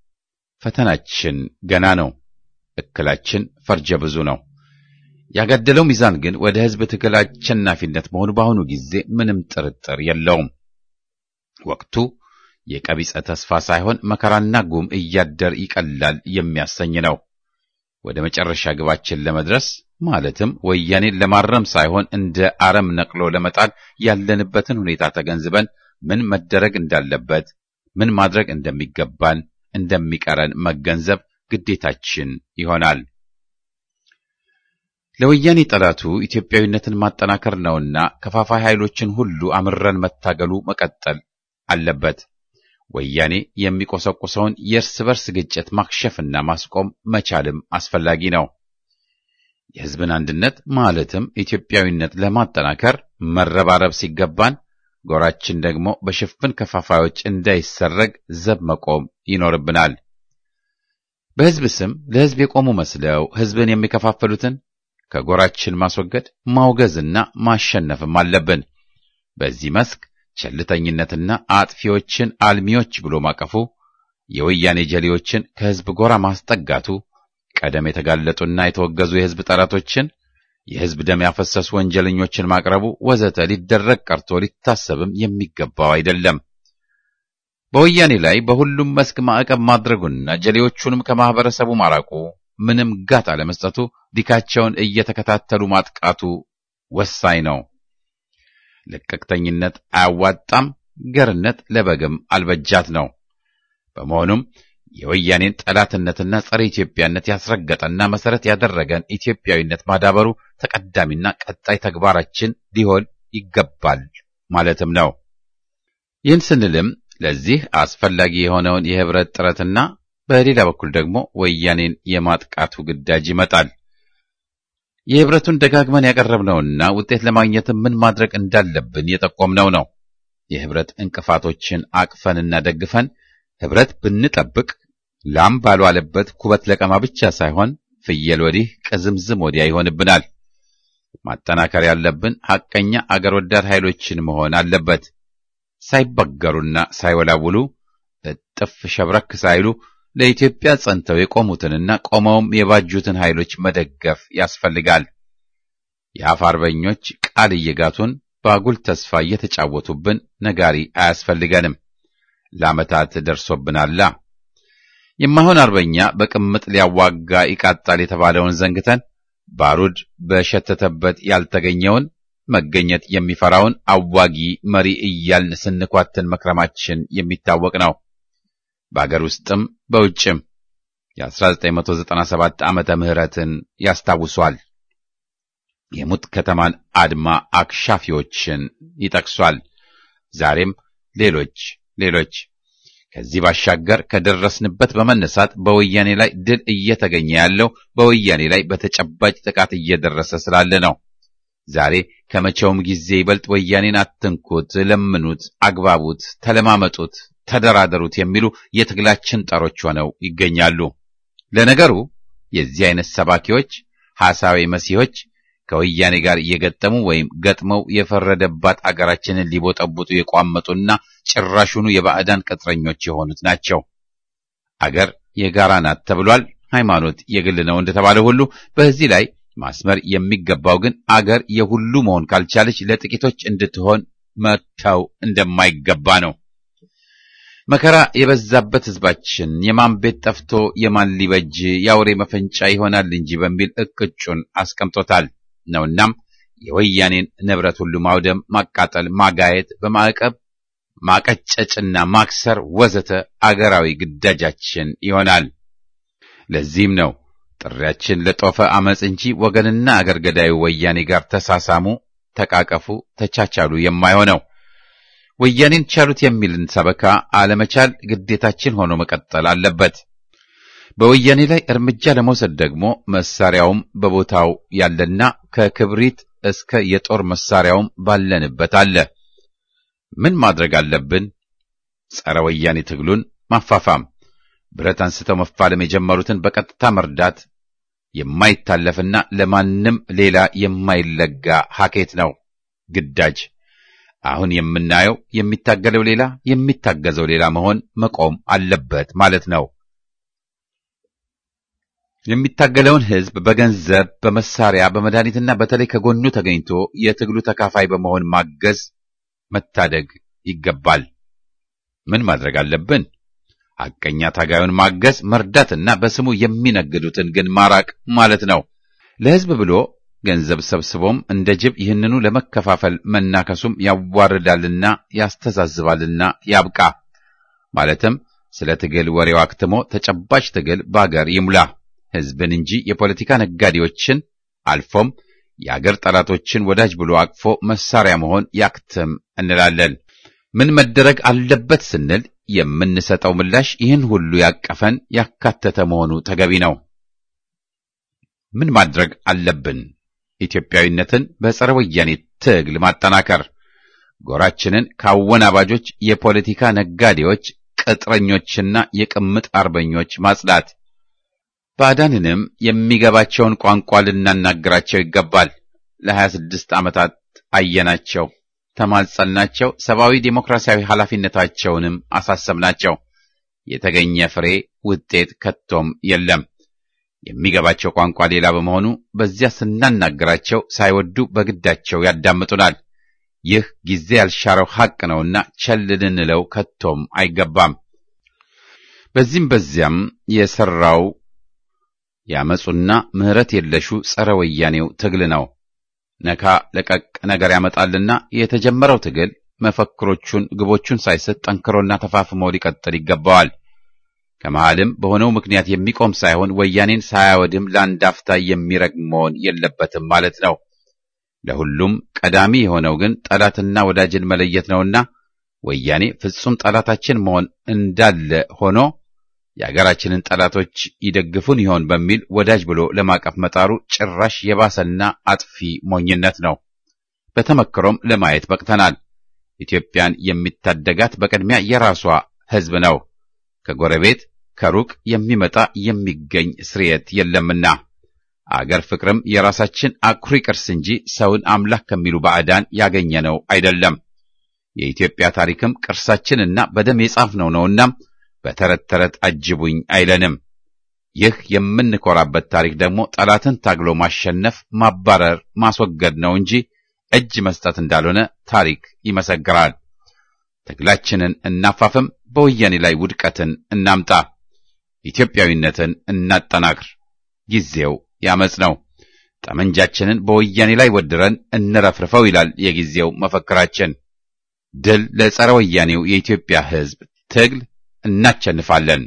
ፈተናችን ገና ነው። እክላችን ፈርጀ ብዙ ነው። ያጋደለው ሚዛን ግን ወደ ሕዝብ ትግል አሸናፊነት መሆኑ በአሁኑ ጊዜ ምንም ጥርጥር የለውም። ወቅቱ የቀቢጸ ተስፋ ሳይሆን መከራና ጉም እያደር ይቀላል የሚያሰኝ ነው። ወደ መጨረሻ ግባችን ለመድረስ ማለትም ወያኔን ለማረም ሳይሆን እንደ አረም ነቅሎ ለመጣል ያለንበትን ሁኔታ ተገንዝበን ምን መደረግ እንዳለበት፣ ምን ማድረግ እንደሚገባን፣ እንደሚቀረን መገንዘብ ግዴታችን ይሆናል። ለወያኔ ጠላቱ ኢትዮጵያዊነትን ማጠናከር ነውና ከፋፋይ ኃይሎችን ሁሉ አምረን መታገሉ መቀጠል አለበት። ወያኔ የሚቆሰቁሰውን የእርስ በርስ ግጭት ማክሸፍና ማስቆም መቻልም አስፈላጊ ነው። የሕዝብን አንድነት ማለትም ኢትዮጵያዊነት ለማጠናከር መረባረብ ሲገባን፣ ጎራችን ደግሞ በሽፍን ከፋፋዮች እንዳይሰረግ ዘብ መቆም ይኖርብናል። በሕዝብ ስም ለሕዝብ የቆሙ መስለው ሕዝብን የሚከፋፍሉትን ከጎራችን ማስወገድ ማውገዝና ማሸነፍም አለብን። በዚህ መስክ ቸልተኝነትና አጥፊዎችን አልሚዎች ብሎ ማቀፉ፣ የወያኔ ጀሌዎችን ከሕዝብ ጎራ ማስጠጋቱ፣ ቀደም የተጋለጡና የተወገዙ የሕዝብ ጠላቶችን፣ የሕዝብ ደም ያፈሰሱ ወንጀለኞችን ማቅረቡ ወዘተ ሊደረግ ቀርቶ ሊታሰብም የሚገባው አይደለም። በወያኔ ላይ በሁሉም መስክ ማዕቀብ ማድረጉና ጀሌዎቹንም ከማህበረሰቡ ማራቁ፣ ምንም ጋት አለመስጠቱ፣ ዲካቸውን እየተከታተሉ ማጥቃቱ ወሳኝ ነው። ልቅቅተኝነት አያዋጣም፣ ገርነት ለበግም አልበጃት ነው። በመሆኑም የወያኔን ጠላትነትና ጸረ ኢትዮጵያነት ያስረገጠና መሰረት ያደረገን ኢትዮጵያዊነት ማዳበሩ ተቀዳሚና ቀጣይ ተግባራችን ሊሆን ይገባል ማለትም ነው። ይህን ስንልም ለዚህ አስፈላጊ የሆነውን የህብረት ጥረትና በሌላ በኩል ደግሞ ወያኔን የማጥቃቱ ግዳጅ ይመጣል። የህብረቱን ደጋግመን ያቀረብነውና ውጤት ለማግኘት ምን ማድረግ እንዳለብን የጠቆምነው ነው። የህብረት እንቅፋቶችን አቅፈንና ደግፈን ህብረት ብንጠብቅ ላም ባልዋለበት ኩበት ለቀማ ብቻ ሳይሆን ፍየል ወዲህ ቅዝምዝም ወዲያ ይሆንብናል። ማጠናከር ያለብን ሐቀኛ አገር ወዳድ ኃይሎችን መሆን አለበት። ሳይበገሩና ሳይወላውሉ እጥፍ ሸብረክ ሳይሉ ለኢትዮጵያ ጸንተው የቆሙትንና ቆመውም የባጁትን ኃይሎች መደገፍ ያስፈልጋል። የአፍ አርበኞች ቃል እየጋቱን በአጉል ተስፋ እየተጫወቱብን ነጋሪ አያስፈልገንም። ለዓመታት ደርሶብናላ። የማይሆን አርበኛ በቅምጥ ሊያዋጋ ይቃጣል የተባለውን ዘንግተን ባሩድ በሸተተበት ያልተገኘውን መገኘት የሚፈራውን አዋጊ መሪ እያልን ስንኳትን መክረማችን የሚታወቅ ነው። በአገር ውስጥም በውጭም የ1997 ዓመተ ምህረትን ያስታውሷል። የሙት ከተማን አድማ አክሻፊዎችን ይጠቅሷል። ዛሬም ሌሎች ሌሎች ከዚህ ባሻገር ከደረስንበት በመነሳት በወያኔ ላይ ድል እየተገኘ ያለው በወያኔ ላይ በተጨባጭ ጥቃት እየደረሰ ስላለ ነው። ዛሬ ከመቼውም ጊዜ ይበልጥ ወያኔን አትንኩት፣ ለምኑት፣ አግባቡት፣ ተለማመጡት፣ ተደራደሩት የሚሉ የትግላችን ጠሮች ሆነው ይገኛሉ። ለነገሩ የዚህ አይነት ሰባኪዎች ሐሳዊ መሲሖች ከወያኔ ጋር እየገጠሙ ወይም ገጥመው የፈረደባት አገራችንን ሊቦጠቡጡ የቋመጡና ጭራሹኑ የባዕዳን ቅጥረኞች የሆኑት ናቸው። አገር የጋራ ናት ተብሏል። ሃይማኖት የግል ነው እንደተባለ ሁሉ በዚህ ላይ ማስመር የሚገባው ግን አገር የሁሉ መሆን ካልቻለች ለጥቂቶች እንድትሆን መተው እንደማይገባ ነው። መከራ የበዛበት ሕዝባችን የማን ቤት ጠፍቶ የማን ሊበጅ የአውሬ መፈንጫ ይሆናል እንጂ በሚል እቅጩን አስቀምጦታል ነውናም የወያኔን ንብረት ሁሉ ማውደም፣ ማቃጠል፣ ማጋየት፣ በማዕቀብ ማቀጨጭና ማክሰር ወዘተ አገራዊ ግዳጃችን ይሆናል። ለዚህም ነው ጥሪያችን ለጦፈ አመፅ እንጂ ወገንና አገር ገዳዩ ወያኔ ጋር ተሳሳሙ፣ ተቃቀፉ፣ ተቻቻሉ የማይሆነው። ወያኔን ቻሉት የሚልን ሰበካ አለመቻል ግዴታችን ሆኖ መቀጠል አለበት። በወያኔ ላይ እርምጃ ለመውሰድ ደግሞ መሳሪያውም በቦታው ያለና ከክብሪት እስከ የጦር መሳሪያውም ባለንበት አለ። ምን ማድረግ አለብን? ጸረ ወያኔ ትግሉን ማፋፋም፣ ብረት አንስተው መፋለም የጀመሩትን በቀጥታ መርዳት የማይታለፍና ለማንም ሌላ የማይለጋ ሀኬት ነው ግዳጅ። አሁን የምናየው የሚታገለው ሌላ የሚታገዘው ሌላ መሆን መቆም አለበት ማለት ነው። የሚታገለውን ሕዝብ በገንዘብ፣ በመሳሪያ፣ በመድኃኒትና በተለይ ከጎኑ ተገኝቶ የትግሉ ተካፋይ በመሆን ማገዝ፣ መታደግ ይገባል። ምን ማድረግ አለብን? ሐቀኛ ታጋዩን ማገዝ፣ መርዳትና በስሙ የሚነግዱትን ግን ማራቅ ማለት ነው። ለሕዝብ ብሎ ገንዘብ ሰብስቦም እንደ ጅብ ይህንኑ ለመከፋፈል መናከሱም ያዋርዳልና ያስተዛዝባልና ያብቃ። ማለትም ስለ ትግል ወሬው አክትሞ ተጨባጭ ትግል በአገር ይሙላ። ሕዝብን እንጂ የፖለቲካ ነጋዴዎችን አልፎም የአገር ጠላቶችን ወዳጅ ብሎ አቅፎ መሳሪያ መሆን ያክትም እንላለን። ምን መደረግ አለበት ስንል የምንሰጠው ምላሽ ይህን ሁሉ ያቀፈን ያካተተ መሆኑ ተገቢ ነው። ምን ማድረግ አለብን? ኢትዮጵያዊነትን በጸረ ወያኔ ትግል ማጠናከር፣ ጎራችንን ከአወናባጆች የፖለቲካ ነጋዴዎች፣ ቅጥረኞችና የቅምጥ አርበኞች ማጽዳት፣ ባዕዳንንም የሚገባቸውን ቋንቋ ልናናግራቸው ይገባል። ለሀያ ስድስት ዓመታት አየናቸው፣ ተማጸልናቸው፣ ሰብአዊ ዴሞክራሲያዊ ኃላፊነታቸውንም አሳሰብናቸው። የተገኘ ፍሬ ውጤት ከቶም የለም። የሚገባቸው ቋንቋ ሌላ በመሆኑ በዚያ ስናናገራቸው ሳይወዱ በግዳቸው ያዳምጡናል። ይህ ጊዜ ያልሻረው ሐቅ ነውና ቸል ልንለው ከቶም አይገባም። በዚህም በዚያም የሰራው ያመፁና ምሕረት የለሹ ጸረ ወያኔው ትግል ነው። ነካ ለቀቅ ነገር ያመጣልና የተጀመረው ትግል መፈክሮቹን፣ ግቦቹን ሳይስት ጠንክሮና ተፋፍሞ ሊቀጥል ይገባዋል። ከመሃልም በሆነው ምክንያት የሚቆም ሳይሆን ወያኔን ሳያወድም ለአንድ አፍታ የሚረግም መሆን የለበትም ማለት ነው። ለሁሉም ቀዳሚ የሆነው ግን ጠላትና ወዳጅን መለየት ነውና ወያኔ ፍጹም ጠላታችን መሆን እንዳለ ሆኖ የአገራችንን ጠላቶች ይደግፉን ይሆን በሚል ወዳጅ ብሎ ለማቀፍ መጣሩ ጭራሽ የባሰና አጥፊ ሞኝነት ነው። በተመክሮም ለማየት በቅተናል። ኢትዮጵያን የሚታደጋት በቅድሚያ የራሷ ሕዝብ ነው። ከጎረቤት ከሩቅ የሚመጣ የሚገኝ ስርየት የለምና አገር ፍቅርም የራሳችን አኩሪ ቅርስ እንጂ ሰውን አምላክ ከሚሉ ባዕዳን ያገኘነው አይደለም። የኢትዮጵያ ታሪክም ቅርሳችንና በደም የጻፍነው ነውና በተረት ተረት አጅቡኝ አይለንም። ይህ የምንኮራበት ታሪክ ደግሞ ጠላትን ታግሎ ማሸነፍ፣ ማባረር፣ ማስወገድ ነው እንጂ እጅ መስጠት እንዳልሆነ ታሪክ ይመሰክራል። ትግላችንን እናፋፍም፣ በወያኔ ላይ ውድቀትን እናምጣ፣ ኢትዮጵያዊነትን እናጠናክር። ጊዜው ያመጽ ነው። ጠመንጃችንን በወያኔ ላይ ወድረን እንረፍርፈው ይላል የጊዜው መፈክራችን። ድል ለጸረ ወያኔው የኢትዮጵያ ሕዝብ ትግል እናቸንፋለን።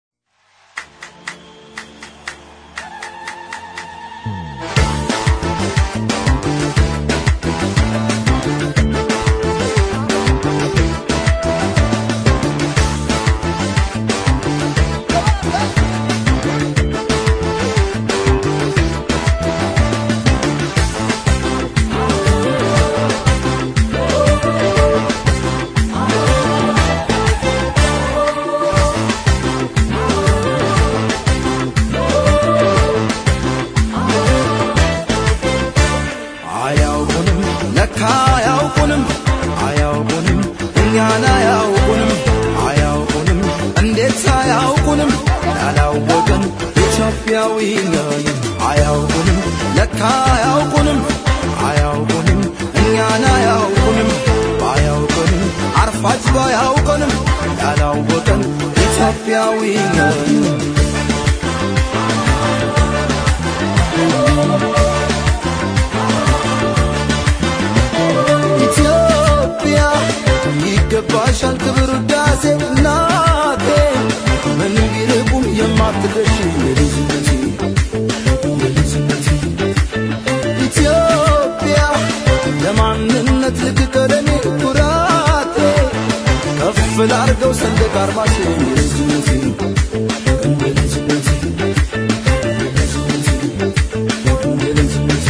አያውቁንም ለካ አያውቁንም አያውቁንም እኛን አያውቁንም አያውቁንም እንዴት አያውቁንም ያላወቅን ኢትዮጵያዊ ነን አያውቁንም ለካ አያውቁንም አያውቁንም እኛን አያውቁንም ባያውቁንም አርፋጅ ባያውቁንም ያላወቅን ኢትዮጵያዊ ነን ኢትዮጵያ ይገባሻል ክብር ውዳሴ እናቴ ምን ቢርቁም የማትደርሺ የልጅነቴ የልጅነቴ ኢትዮጵያ ለማንነት ልቅቀለኔ ኩራቴ ከፍ ላርገው ሰንደቅ አርማሽ የልጅነቴ የልጅነቴ የልጅነቴ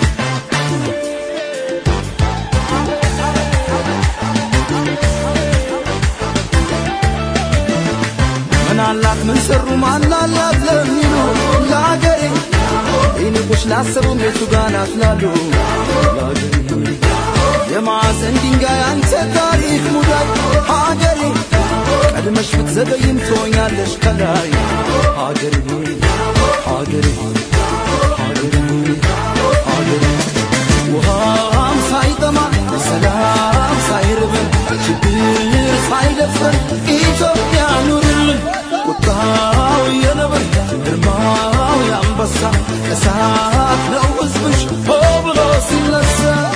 ምን አላት ምን ሰሩ ማናላት ለሚሉ ለአገሬ ይንቁሽ ላሰቡም የቱ ጋር ናት ላሉ ለአገሬ የማዕዘን ድንጋይ አንተ ታሪክ ሙዳይ ሀገሬ ቀድመሽ ብትዘገይም ትሆኛለሽ ከላይ ሀገሬ ሀገሬ ሀገሬ ሀገሬ ውሃም ሳይጠማ ሰላም ሳይርበን ችግር ሳይደፍረን ኢትዮጵያ ኑርልን ቁጣው የነብር ግርማው የአንበሳ እሳት ነው ሕዝብሽ ሆ ብሎ ሲነሳ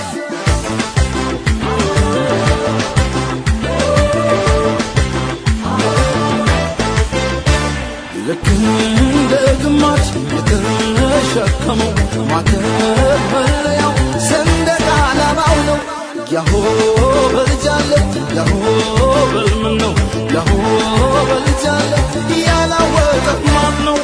ልክ እንደ ግማሽ የተሸከመው ማተብ መለያው ሰንደቅ ዓላማው ነው። ያሆ በልጃለ ያሆ በልምን ነው ያሆ በልጃለ ያላወቀ ማን ነው?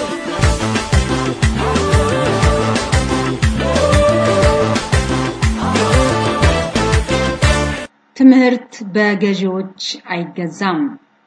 ትምህርት በገዢዎች አይገዛም።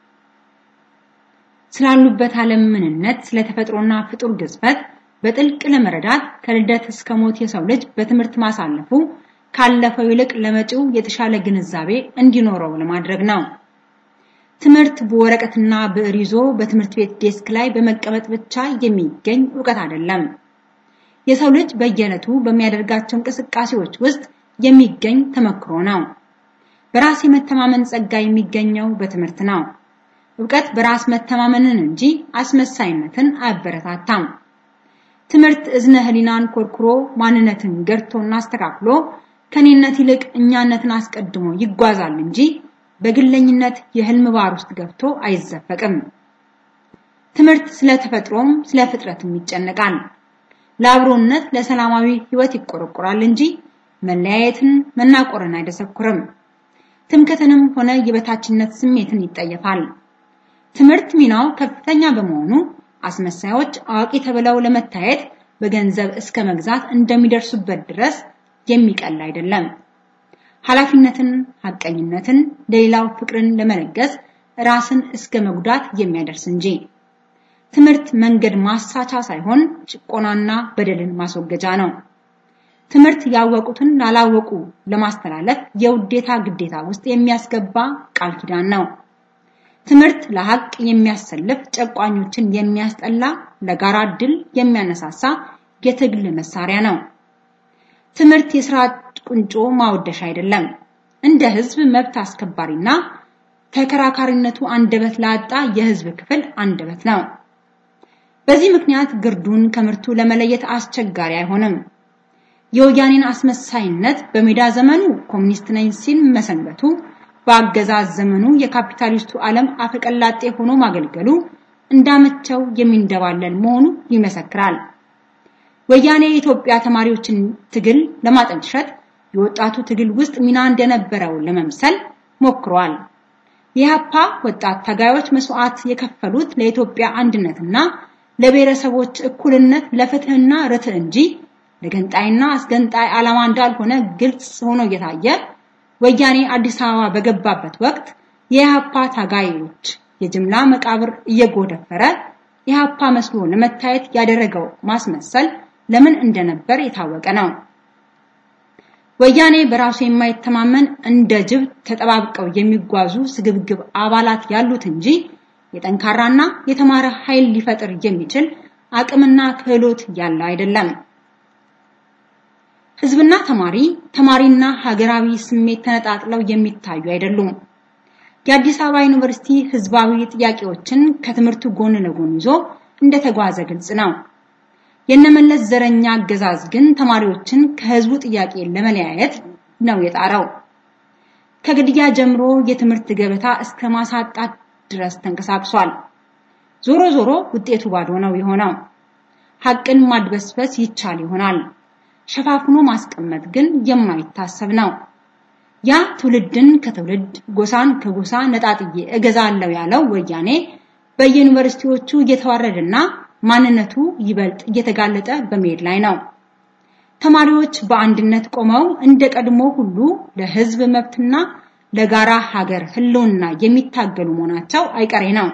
ስላሉበት ዓለም ምንነት፣ ስለተፈጥሮና ፍጡር ግዝፈት በጥልቅ ለመረዳት ከልደት እስከ ሞት የሰው ልጅ በትምህርት ማሳለፉ ካለፈው ይልቅ ለመጪው የተሻለ ግንዛቤ እንዲኖረው ለማድረግ ነው። ትምህርት በወረቀትና ብዕር ይዞ በትምህርት ቤት ዴስክ ላይ በመቀመጥ ብቻ የሚገኝ ዕውቀት አይደለም። የሰው ልጅ በየዕለቱ በሚያደርጋቸው እንቅስቃሴዎች ውስጥ የሚገኝ ተመክሮ ነው። በራስ የመተማመን ጸጋ የሚገኘው በትምህርት ነው። ዕውቀት በራስ መተማመንን እንጂ አስመሳይነትን አያበረታታም። ትምህርት እዝነ ህሊናን ኮርኩሮ ማንነትን ገርቶና አስተካክሎ ከኔነት ይልቅ እኛነትን አስቀድሞ ይጓዛል እንጂ በግለኝነት የህልም ባር ውስጥ ገብቶ አይዘፈቅም። ትምህርት ስለ ተፈጥሮም ስለ ፍጥረትም ይጨነቃል። ለአብሮነት ለሰላማዊ ህይወት ይቆረቆራል እንጂ መለያየትን መናቆርን አይደሰኩርም። ትምክህትንም ሆነ የበታችነት ስሜትን ይጠየፋል። ትምህርት ሚናው ከፍተኛ በመሆኑ አስመሳዮች አዋቂ ተብለው ለመታየት በገንዘብ እስከ መግዛት እንደሚደርሱበት ድረስ የሚቀል አይደለም። ኃላፊነትን፣ ሐቀኝነትን፣ ለሌላው ፍቅርን ለመለገስ ራስን እስከ መጉዳት የሚያደርስ እንጂ ትምህርት መንገድ ማሳቻ ሳይሆን ጭቆናና በደልን ማስወገጃ ነው። ትምህርት ያወቁትን ላላወቁ ለማስተላለፍ የውዴታ ግዴታ ውስጥ የሚያስገባ ቃል ኪዳን ነው። ትምህርት ለሐቅ የሚያሰልፍ ጨቋኞችን የሚያስጠላ ለጋራ ድል የሚያነሳሳ የትግል መሳሪያ ነው። ትምህርት የስራ ቁንጮ ማወደሻ አይደለም። እንደ ህዝብ መብት አስከባሪና ተከራካሪነቱ አንደበት ላጣ የህዝብ ክፍል አንደበት ነው። በዚህ ምክንያት ግርዱን ከምርቱ ለመለየት አስቸጋሪ አይሆንም። የወያኔን አስመሳይነት በሜዳ ዘመኑ ኮሚኒስት ነኝ ሲል መሰንበቱ በአገዛዝ ዘመኑ የካፒታሊስቱ ዓለም አፈቀላጤ ሆኖ ማገልገሉ እንዳመቸው የሚንደባለል መሆኑ ይመሰክራል። ወያኔ የኢትዮጵያ ተማሪዎችን ትግል ለማጠልሸት የወጣቱ ትግል ውስጥ ሚና እንደነበረው ለመምሰል ሞክሯል። የኢህአፓ ወጣት ታጋዮች መስዋዕት የከፈሉት ለኢትዮጵያ አንድነትና ለብሔረሰቦች እኩልነት ለፍትህና ርትዕ እንጂ ለገንጣይና አስገንጣይ ዓላማ እንዳልሆነ ግልጽ ሆኖ እየታየ ወያኔ አዲስ አበባ በገባበት ወቅት የኢህአፓ ታጋዮች የጅምላ መቃብር እየጎደፈረ ኢህአፓ መስሎ ለመታየት ያደረገው ማስመሰል ለምን እንደነበር የታወቀ ነው። ወያኔ በራሱ የማይተማመን እንደ ጅብ ተጠባብቀው የሚጓዙ ስግብግብ አባላት ያሉት እንጂ የጠንካራና የተማረ ኃይል ሊፈጥር የሚችል አቅምና ክህሎት ያለው አይደለም። ህዝብና ተማሪ፣ ተማሪና ሀገራዊ ስሜት ተነጣጥለው የሚታዩ አይደሉም። የአዲስ አበባ ዩኒቨርሲቲ ህዝባዊ ጥያቄዎችን ከትምህርቱ ጎን ለጎን ይዞ እንደተጓዘ ግልጽ ነው። የነመለስ ዘረኛ አገዛዝ ግን ተማሪዎችን ከህዝቡ ጥያቄ ለመለያየት ነው የጣረው። ከግድያ ጀምሮ የትምህርት ገበታ እስከ ማሳጣት ድረስ ተንቀሳቅሷል። ዞሮ ዞሮ ውጤቱ ባዶ ነው የሆነው። ሐቅን ማድበስበስ ይቻል ይሆናል። ሸፋፍኖ ማስቀመጥ ግን የማይታሰብ ነው። ያ ትውልድን ከትውልድ ጎሳን ከጎሳ ነጣጥዬ እገዛለሁ ያለው ወያኔ በየዩኒቨርሲቲዎቹ እየተዋረደና ማንነቱ ይበልጥ እየተጋለጠ በመሄድ ላይ ነው። ተማሪዎች በአንድነት ቆመው እንደ ቀድሞ ሁሉ ለህዝብ መብትና ለጋራ ሀገር ህልውና የሚታገሉ መሆናቸው አይቀሬ ነው።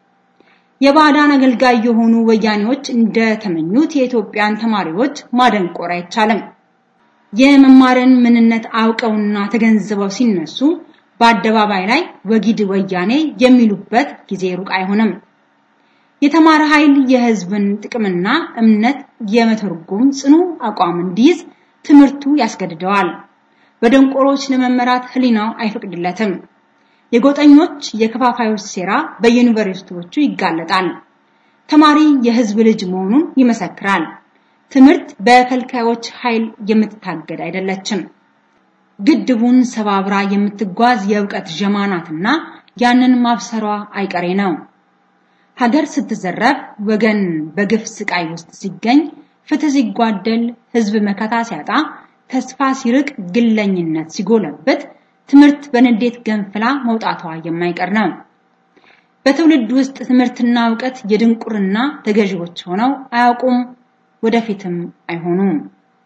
የባዕዳን አገልጋይ የሆኑ ወያኔዎች እንደተመኙት የኢትዮጵያን ተማሪዎች ማደንቆር አይቻልም። የመማርን ምንነት አውቀውና ተገንዝበው ሲነሱ በአደባባይ ላይ ወጊድ ወያኔ የሚሉበት ጊዜ ሩቅ አይሆንም። የተማረ ኃይል የህዝብን ጥቅምና እምነት የመተርጎም ጽኑ አቋም እንዲይዝ ትምህርቱ ያስገድደዋል። በደንቆሮች ለመመራት ህሊናው አይፈቅድለትም። የጎጠኞች የከፋፋዮች ሴራ በዩኒቨርሲቲዎቹ ይጋለጣል። ተማሪ የህዝብ ልጅ መሆኑን ይመሰክራል። ትምህርት በከልካዮች ኃይል የምትታገድ አይደለችም። ግድቡን ሰባብራ የምትጓዝ የእውቀት ጀማናትና ያንን ማብሰሯ አይቀሬ ነው። ሀገር ስትዘረፍ፣ ወገን በግፍ ስቃይ ውስጥ ሲገኝ፣ ፍትህ ሲጓደል፣ ህዝብ መከታ ሲያጣ፣ ተስፋ ሲርቅ፣ ግለኝነት ሲጎለበት፣ ትምህርት በንዴት ገንፍላ መውጣቷ የማይቀር ነው። በትውልድ ውስጥ ትምህርትና እውቀት የድንቁርና ተገዢዎች ሆነው አያውቁም፣ ወደፊትም አይሆኑም።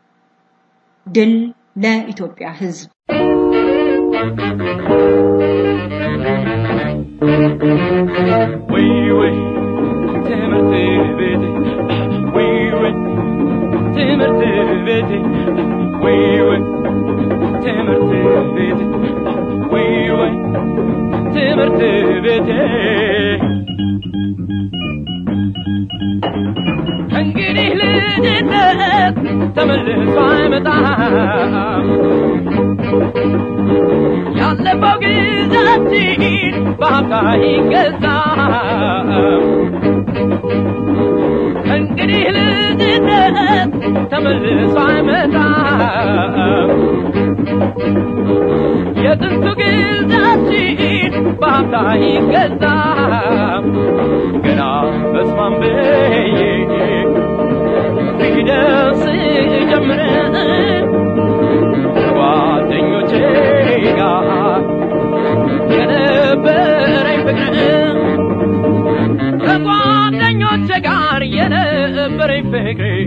ድል ለኢትዮጵያ ህዝብ! ወይ ወይ ትምህርት ቤት ወይ ወይ ትምህርት ቤት ወይ ወይ ትምህርት ቤት ወይ ወይ ትምህርት ቤት እንግዲህ ልጅነት ተመልሶ አይመጣም ያለፈው ጊዜያችን በሀብታ ይገዛም እንግዲህ ልጅነት ተመልሶ አይመጣም የጥንቱ ጊዜያችን በሀብታ ይገዛም ገና በስማም ብዬ ፊደርስ ጀምረ ጓደኞቼ ጋር የነበረኝ ፍቅር ከጓደኞቼ ጋር የነበረኝ ፍቅር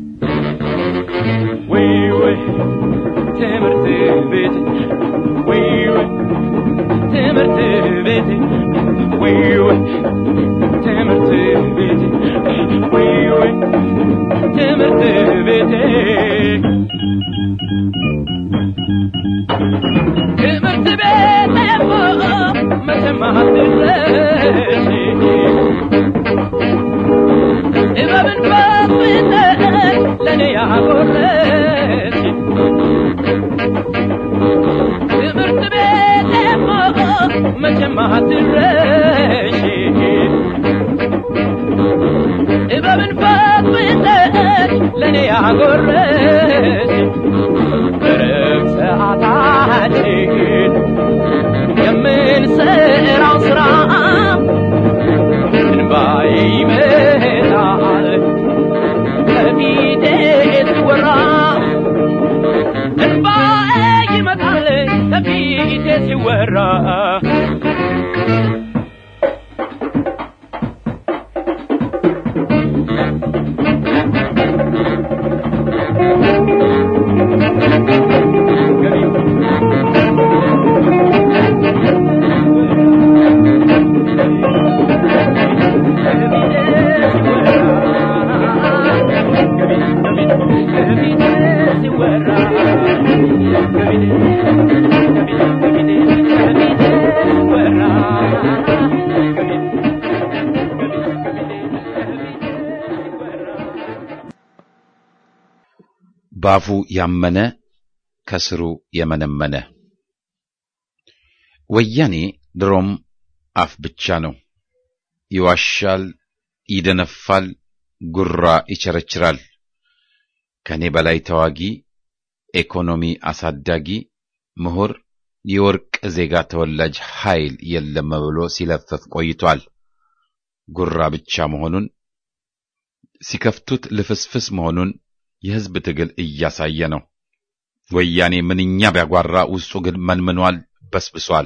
ወይ ወይ ትምህርት ቤት ወይ ወይ ትምህርት ቤት ወይ ወይ ትምህርት ቤት ትምህርት ቤቴ ትምህርት ቤቴማ መቼም አትረሺ ጥበብን በፍቅር ለእኔ ያጎረች ትምህርት ቤቴማ መቼም አትረሺ ጥበብን ፈትፍተሽ ለእኔ ያጎረች በረብ ሰዓታችን የምንሰራው ስራ እንባዬ ይመጣል ከፊቴ ሲወራ እንባዬ ይመጣል ከፊቴ ሲወራ ባፉ ያመነ ከስሩ የመነመነ ወያኔ ድሮም አፍ ብቻ ነው። ይዋሻል፣ ይደነፋል፣ ጉራ ይቸረችራል። ከኔ በላይ ተዋጊ፣ ኢኮኖሚ አሳዳጊ፣ ምሁር፣ የወርቅ ዜጋ ተወላጅ ኃይል የለም ብሎ ሲለፍፍ ቆይቷል። ጉራ ብቻ መሆኑን ሲከፍቱት ልፍስፍስ መሆኑን የሕዝብ ትግል እያሳየ ነው። ወያኔ ምንኛ ቢያጓራ ውስጡ ግን መንምኗል፣ በስብሷል።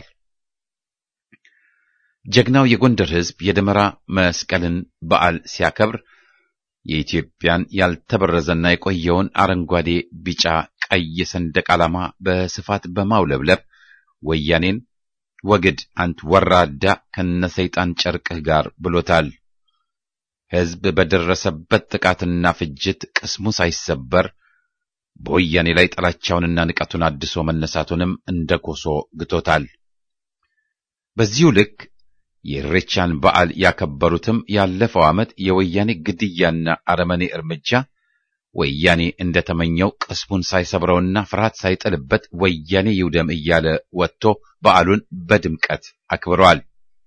ጀግናው የጎንደር ሕዝብ የደመራ መስቀልን በዓል ሲያከብር የኢትዮጵያን ያልተበረዘና የቆየውን አረንጓዴ፣ ቢጫ፣ ቀይ ሰንደቅ ዓላማ በስፋት በማውለብለብ ወያኔን ወግድ አንት ወራዳ ከነሰይጣን ጨርቅህ ጋር ብሎታል። ሕዝብ በደረሰበት ጥቃትና ፍጅት ቅስሙ ሳይሰበር በወያኔ ላይ ጥላቻውንና ንቀቱን አድሶ መነሳቱንም እንደ ኮሶ ግቶታል። በዚሁ ልክ የኢሬቻን በዓል ያከበሩትም ያለፈው ዓመት የወያኔ ግድያና አረመኔ እርምጃ ወያኔ እንደተመኘው ቅስሙን ሳይሰብረውና ፍርሃት ሳይጥልበት ወያኔ ይውደም እያለ ወጥቶ በዓሉን በድምቀት አክብረዋል።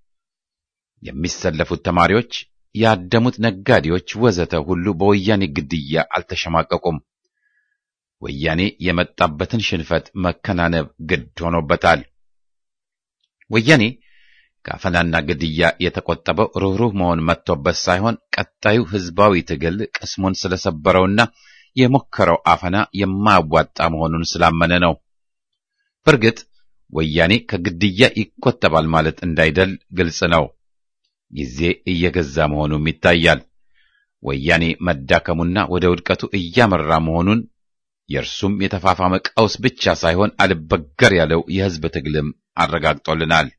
የሚሰለፉት ተማሪዎች፣ ያደሙት ነጋዴዎች ወዘተ ሁሉ በወያኔ ግድያ አልተሸማቀቁም። ወያኔ የመጣበትን ሽንፈት መከናነብ ግድ ሆኖበታል። ወያኔ ከአፈናና ግድያ የተቆጠበው ርኅሩህ መሆን መጥቶበት ሳይሆን ቀጣዩ ሕዝባዊ ትግል ቅስሙን ስለሰበረውና የሞከረው አፈና የማያዋጣ መሆኑን ስላመነ ነው። በእርግጥ ወያኔ ከግድያ ይቆጠባል ማለት እንዳይደል ግልጽ ነው። ጊዜ እየገዛ መሆኑም ይታያል። ወያኔ መዳከሙና ወደ ውድቀቱ እያመራ መሆኑን የእርሱም የተፋፋመ ቀውስ ብቻ ሳይሆን አልበገር ያለው የሕዝብ ትግልም አረጋግጦልናል።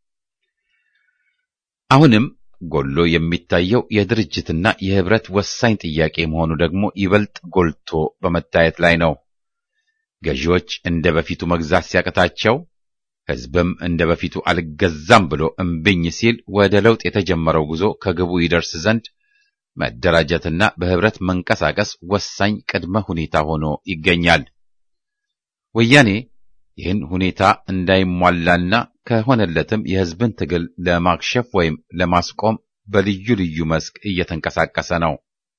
አሁንም ጎሎ የሚታየው የድርጅትና የህብረት ወሳኝ ጥያቄ መሆኑ ደግሞ ይበልጥ ጎልቶ በመታየት ላይ ነው። ገዢዎች እንደ በፊቱ መግዛት ሲያቅታቸው፣ ሕዝብም እንደ በፊቱ አልገዛም ብሎ እምብኝ ሲል ወደ ለውጥ የተጀመረው ጉዞ ከግቡ ይደርስ ዘንድ መደራጀትና በህብረት መንቀሳቀስ ወሳኝ ቅድመ ሁኔታ ሆኖ ይገኛል። ወያኔ ይህን ሁኔታ እንዳይሟላና ከሆነለትም የህዝብን ትግል ለማክሸፍ ወይም ለማስቆም በልዩ ልዩ መስክ እየተንቀሳቀሰ ነው።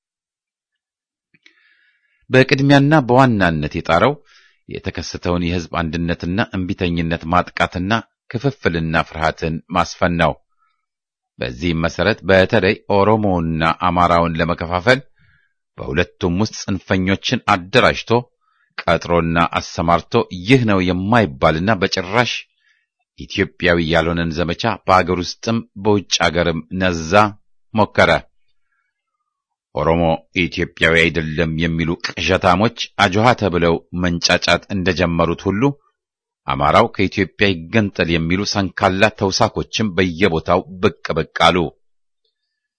በቅድሚያና በዋናነት የጣረው የተከሰተውን የህዝብ አንድነትና እምቢተኝነት ማጥቃትና ክፍፍልና ፍርሃትን ማስፈን ነው። በዚህም መሰረት በተለይ ኦሮሞውና አማራውን ለመከፋፈል በሁለቱም ውስጥ ጽንፈኞችን አደራጅቶ ቀጥሮና አሰማርቶ ይህ ነው የማይባልና በጭራሽ ኢትዮጵያዊ ያልሆነን ዘመቻ በአገር ውስጥም በውጭ አገርም ነዛ ሞከረ። ኦሮሞ ኢትዮጵያዊ አይደለም የሚሉ ቅዠታሞች አጆሃ ተብለው መንጫጫት እንደጀመሩት ሁሉ አማራው ከኢትዮጵያ ይገንጠል የሚሉ ሰንካላ ተውሳኮችም በየቦታው ብቅ ብቅ አሉ።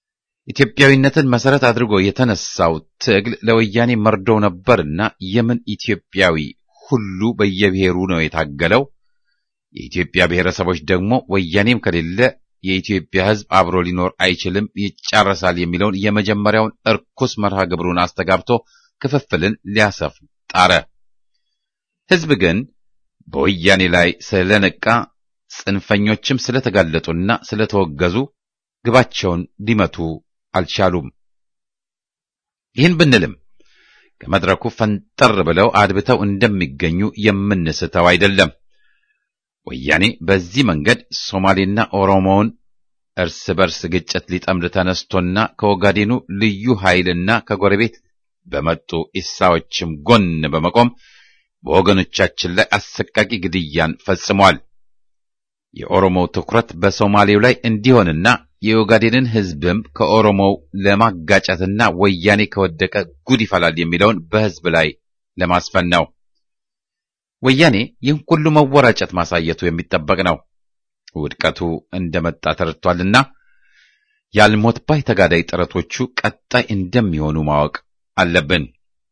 ኢትዮጵያዊነትን መሰረት አድርጎ የተነሳው ትግል ለወያኔ መርዶ ነበርና የምን ኢትዮጵያዊ ሁሉ በየብሔሩ ነው የታገለው። የኢትዮጵያ ብሔረሰቦች ደግሞ ወያኔም ከሌለ የኢትዮጵያ ሕዝብ አብሮ ሊኖር አይችልም፣ ይጫረሳል የሚለውን የመጀመሪያውን እርኩስ መርሃ ግብሩን አስተጋብቶ ክፍፍልን ሊያሰፍን ጣረ። ሕዝብ ግን በወያኔ ላይ ስለነቃ ጽንፈኞችም ስለተጋለጡና ስለተወገዙ ግባቸውን ሊመቱ አልቻሉም። ይህን ብንልም ከመድረኩ ፈንጠር ብለው አድብተው እንደሚገኙ የምንስተው አይደለም። ወያኔ በዚህ መንገድ ሶማሌና ኦሮሞውን እርስ በርስ ግጭት ሊጠምድ ተነስቶና ከኦጋዴኑ ልዩ ኃይልና ከጎረቤት በመጡ ኢሳዎችም ጎን በመቆም በወገኖቻችን ላይ አሰቃቂ ግድያን ፈጽሟል። የኦሮሞው ትኩረት በሶማሌው ላይ እንዲሆንና የኦጋዴንን ሕዝብም ከኦሮሞው ለማጋጨትና ወያኔ ከወደቀ ጉድ ይፈላል የሚለውን በሕዝብ ላይ ለማስፈን ነው። ወያኔ ይህን ሁሉ መወራጨት ማሳየቱ የሚጠበቅ ነው። ውድቀቱ እንደመጣ ተረድቷልና ያልሞት ባይ ተጋዳይ ጥረቶቹ ቀጣይ እንደሚሆኑ ማወቅ አለብን።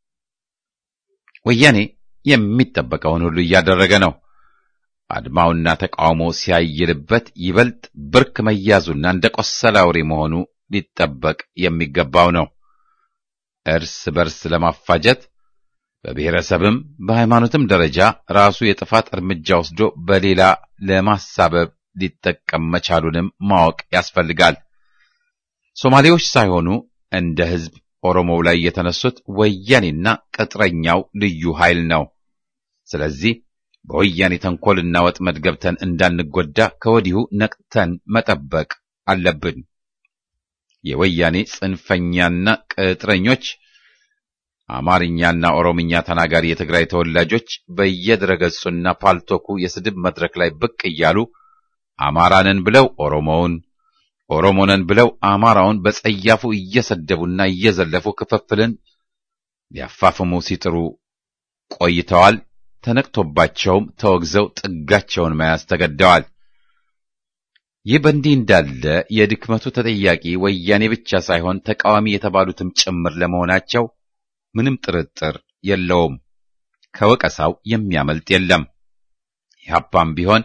ወያኔ የሚጠበቀውን ሁሉ እያደረገ ነው። አድማውና ተቃውሞ ሲያይልበት ይበልጥ ብርክ መያዙና እንደ ቆሰለ አውሬ መሆኑ ሊጠበቅ የሚገባው ነው። እርስ በርስ ለማፋጀት በብሔረሰብም በሃይማኖትም ደረጃ ራሱ የጥፋት እርምጃ ወስዶ በሌላ ለማሳበብ ሊጠቀም መቻሉንም ማወቅ ያስፈልጋል። ሶማሌዎች ሳይሆኑ እንደ ሕዝብ ኦሮሞው ላይ የተነሱት ወያኔና ቅጥረኛው ልዩ ኃይል ነው። ስለዚህ በወያኔ ተንኮልና ወጥመድ ገብተን እንዳንጎዳ ከወዲሁ ነቅተን መጠበቅ አለብን። የወያኔ ጽንፈኛና ቅጥረኞች አማርኛና ኦሮምኛ ተናጋሪ የትግራይ ተወላጆች በየድረገጹና ፓልቶኩ የስድብ መድረክ ላይ ብቅ እያሉ አማራንን ብለው ኦሮሞውን፣ ኦሮሞነን ብለው አማራውን በጸያፉ እየሰደቡና እየዘለፉ ክፍፍልን ሊያፋፍሙ ሲጥሩ ቆይተዋል። ተነቅቶባቸውም ተወግዘው ጥጋቸውን መያዝ ተገደዋል። ይህ በእንዲህ እንዳለ የድክመቱ ተጠያቂ ወያኔ ብቻ ሳይሆን ተቃዋሚ የተባሉትም ጭምር ለመሆናቸው ምንም ጥርጥር የለውም። ከወቀሳው የሚያመልጥ የለም። ኢህአፓም ቢሆን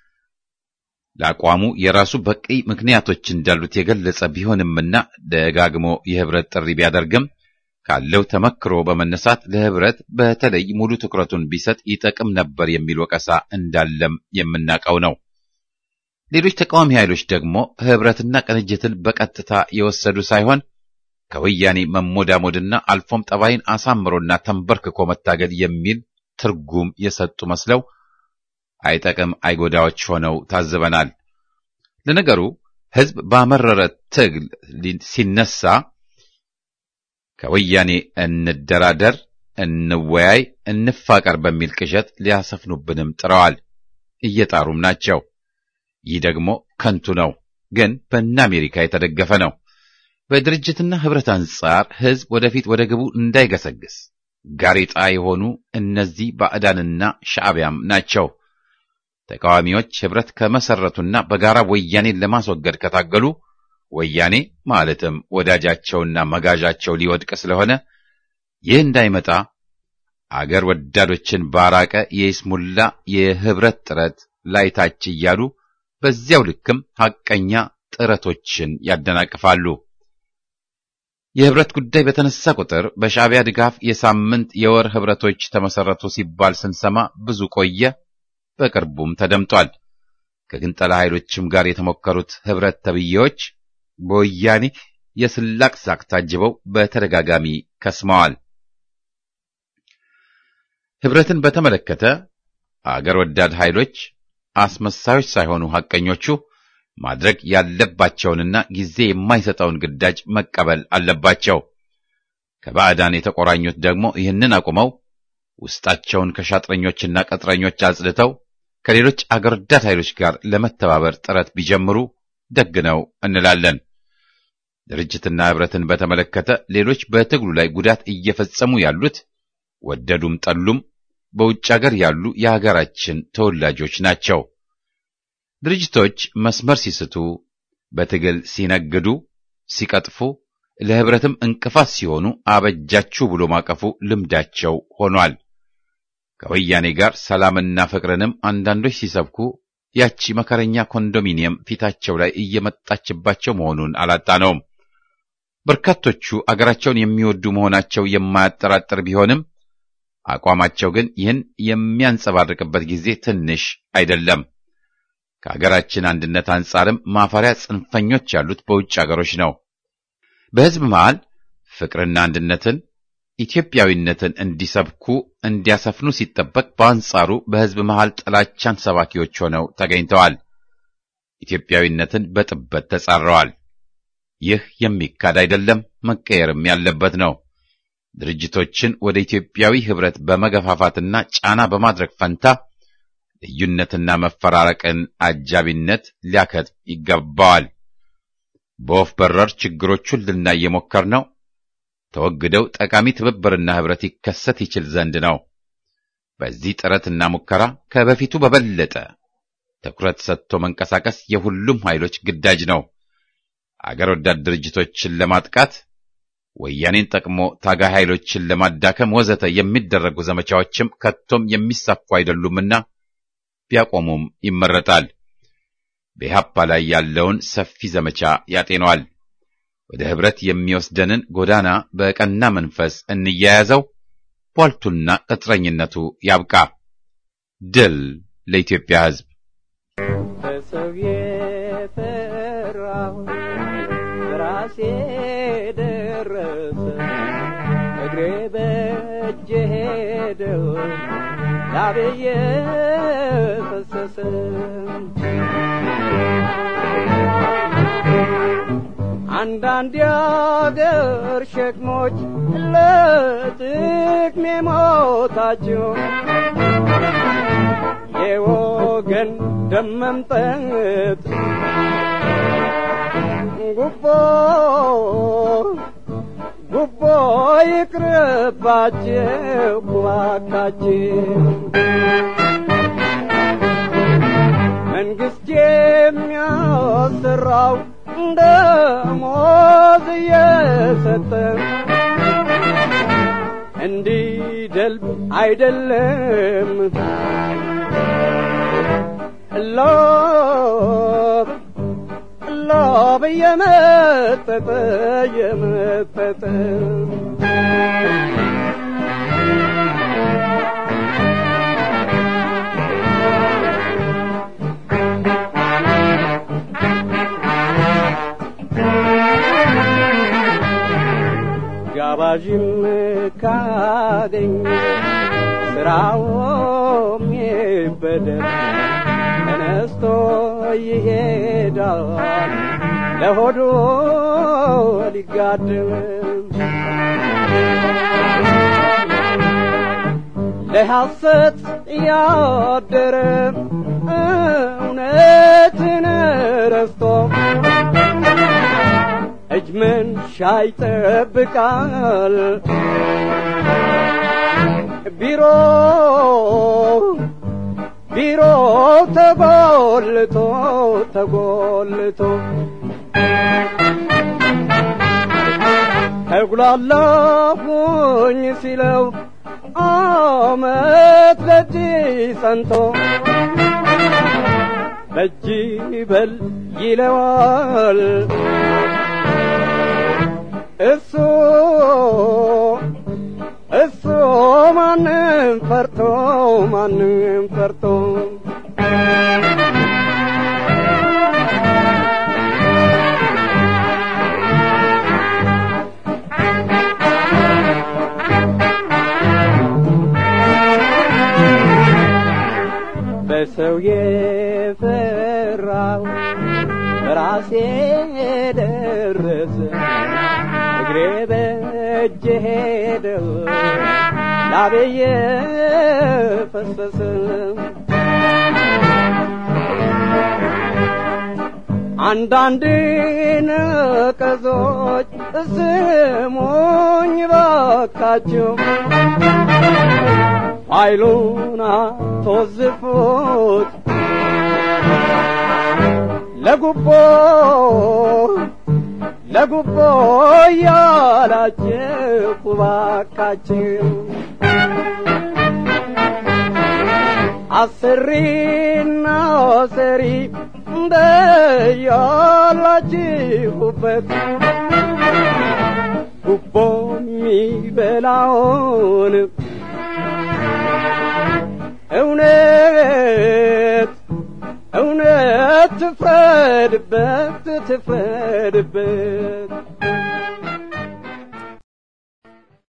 ለአቋሙ የራሱ በቂ ምክንያቶች እንዳሉት የገለጸ ቢሆንምና ደጋግሞ የህብረት ጥሪ ቢያደርግም ካለው ተመክሮ በመነሳት ለህብረት በተለይ ሙሉ ትኩረቱን ቢሰጥ ይጠቅም ነበር የሚል ወቀሳ እንዳለም የምናውቀው ነው። ሌሎች ተቃዋሚ ኃይሎች ደግሞ ህብረትና ቅንጅትን በቀጥታ የወሰዱ ሳይሆን ከወያኔ መሞዳሞድና አልፎም ጠባይን አሳምሮና ተንበርክኮ መታገል የሚል ትርጉም የሰጡ መስለው አይጠቅም አይጎዳዎች ሆነው ታዝበናል። ለነገሩ ህዝብ ባመረረ ትግል ሲነሳ ከወያኔ እንደራደር፣ እንወያይ፣ እንፋቀር በሚል ቅዠት ሊያሰፍኑብንም ጥረዋል፣ እየጣሩም ናቸው። ይህ ደግሞ ከንቱ ነው፣ ግን በእነ አሜሪካ የተደገፈ ነው። በድርጅትና ህብረት አንጻር ህዝብ ወደፊት ወደ ግቡ እንዳይገሰግስ ጋሬጣ የሆኑ እነዚህ ባዕዳንና ሻዕቢያም ናቸው። ተቃዋሚዎች ህብረት ከመሰረቱና በጋራ ወያኔን ለማስወገድ ከታገሉ ወያኔ ማለትም ወዳጃቸውና መጋዣቸው ሊወድቅ ስለሆነ ይህ እንዳይመጣ አገር ወዳዶችን ባራቀ የይስሙላ የህብረት ጥረት ላይታች እያሉ በዚያው ልክም ሐቀኛ ጥረቶችን ያደናቅፋሉ። የህብረት ጉዳይ በተነሳ ቁጥር በሻዕቢያ ድጋፍ የሳምንት የወር ህብረቶች ተመሰረቱ ሲባል ስንሰማ ብዙ ቆየ። በቅርቡም ተደምጧል። ከግንጠላ ኃይሎችም ጋር የተሞከሩት ህብረት ተብዬዎች በወያኔ የስላቅ ሳቅ ታጅበው በተደጋጋሚ ከስመዋል። ህብረትን በተመለከተ አገር ወዳድ ኃይሎች አስመሳዮች ሳይሆኑ ሐቀኞቹ ማድረግ ያለባቸውንና ጊዜ የማይሰጠውን ግዳጅ መቀበል አለባቸው። ከባዕዳን የተቆራኙት ደግሞ ይህንን አቁመው ውስጣቸውን ከሻጥረኞችና ቅጥረኞች አጽድተው ከሌሎች አገር ወዳድ ኃይሎች ጋር ለመተባበር ጥረት ቢጀምሩ ደግ ነው እንላለን። ድርጅትና ህብረትን በተመለከተ ሌሎች በትግሉ ላይ ጉዳት እየፈጸሙ ያሉት ወደዱም ጠሉም በውጭ አገር ያሉ የሀገራችን ተወላጆች ናቸው። ድርጅቶች መስመር ሲስቱ፣ በትግል ሲነግዱ፣ ሲቀጥፉ፣ ለህብረትም እንቅፋት ሲሆኑ አበጃችሁ ብሎ ማቀፉ ልምዳቸው ሆኗል። ከወያኔ ጋር ሰላምና ፍቅርንም አንዳንዶች ሲሰብኩ ያቺ መከረኛ ኮንዶሚኒየም ፊታቸው ላይ እየመጣችባቸው መሆኑን አላጣነውም። በርካቶቹ አገራቸውን የሚወዱ መሆናቸው የማያጠራጥር ቢሆንም አቋማቸው ግን ይህን የሚያንጸባርቅበት ጊዜ ትንሽ አይደለም። ከአገራችን አንድነት አንጻርም ማፈሪያ ጽንፈኞች ያሉት በውጭ አገሮች ነው። በሕዝብ መሃል ፍቅርና አንድነትን፣ ኢትዮጵያዊነትን እንዲሰብኩ እንዲያሰፍኑ ሲጠበቅ፣ በአንጻሩ በሕዝብ መሃል ጥላቻን ሰባኪዎች ሆነው ተገኝተዋል። ኢትዮጵያዊነትን በጥበት ተጻረዋል። ይህ የሚካድ አይደለም፣ መቀየርም ያለበት ነው። ድርጅቶችን ወደ ኢትዮጵያዊ ህብረት በመገፋፋትና ጫና በማድረግ ፈንታ ልዩነትና መፈራረቅን አጃቢነት ሊያከትም ይገባዋል። በወፍ በረር ችግሮቹን ልናይ የሞከርነው ተወግደው ጠቃሚ ትብብርና ህብረት ይከሰት ይችል ዘንድ ነው። በዚህ ጥረትና ሙከራ ከበፊቱ በበለጠ ትኩረት ሰጥቶ መንቀሳቀስ የሁሉም ኃይሎች ግዳጅ ነው። አገር ወዳድ ድርጅቶችን ለማጥቃት ወያኔን ጠቅሞ ታጋይ ኃይሎችን ለማዳከም ወዘተ የሚደረጉ ዘመቻዎችም ከቶም የሚሳኩ አይደሉምና ቢያቆሙም ይመረጣል። በኢህአፓ ላይ ያለውን ሰፊ ዘመቻ ያጤነዋል። ወደ ህብረት የሚወስደንን ጎዳና በቀና መንፈስ እንያያዘው። ቧልቱና ቅጥረኝነቱ ያብቃ። ድል ለኢትዮጵያ ህዝብ። በሰው የፈራሁ ራሴ ደረሰ እግሬ በእጄ ሄደው ላቤየ ፈሰሰ አንዳንድ የአገር ሸክሞች ለጥቅሜ ሞታቸው የወገን ደም መምጠጥ ጉቦ ጉቦ ይቅርባቸው እባካችሁ መንግስት የሚያሰራው ደሞዝ እየሰጠ እንዲደልብ አይደለም ሎብ ሎብ እየመጠጠ እየመጠጠ ጋባዥም ካገኝ ስራውም ይበደል ተነስቶ ይሄዳል ለሆዱ ሊጋድም ለሐሰት ያደረ እውነትን ረስቶ እጅ መንሻ ይጠብቃል ቢሮ ቢሮ ተጎልቶ ተጎልቶ ተጉላላሁኝ ሲለው አመት በእጅ ጸንቶ በእጅ በል ይለዋል እሱ እሱ ማንም ፈርቶ ማንም ፈርቶ በሰው የፈራው በራሴ ደረሰ እግሬ በእጄ ሄደው ላቤየ ፈሰሰ አንዳንድ ነቀዞች ስሙኝ ባካችሁ ኃይሉን አትወዝፉት ለጉቦ ለጉቦ ያላችሁ ባካችሁ አስሪና ሰሪ እንደያላችሁበት ጉቦ የሚበላውን እውነት እውነት ትፍረድበት ትፍረድበት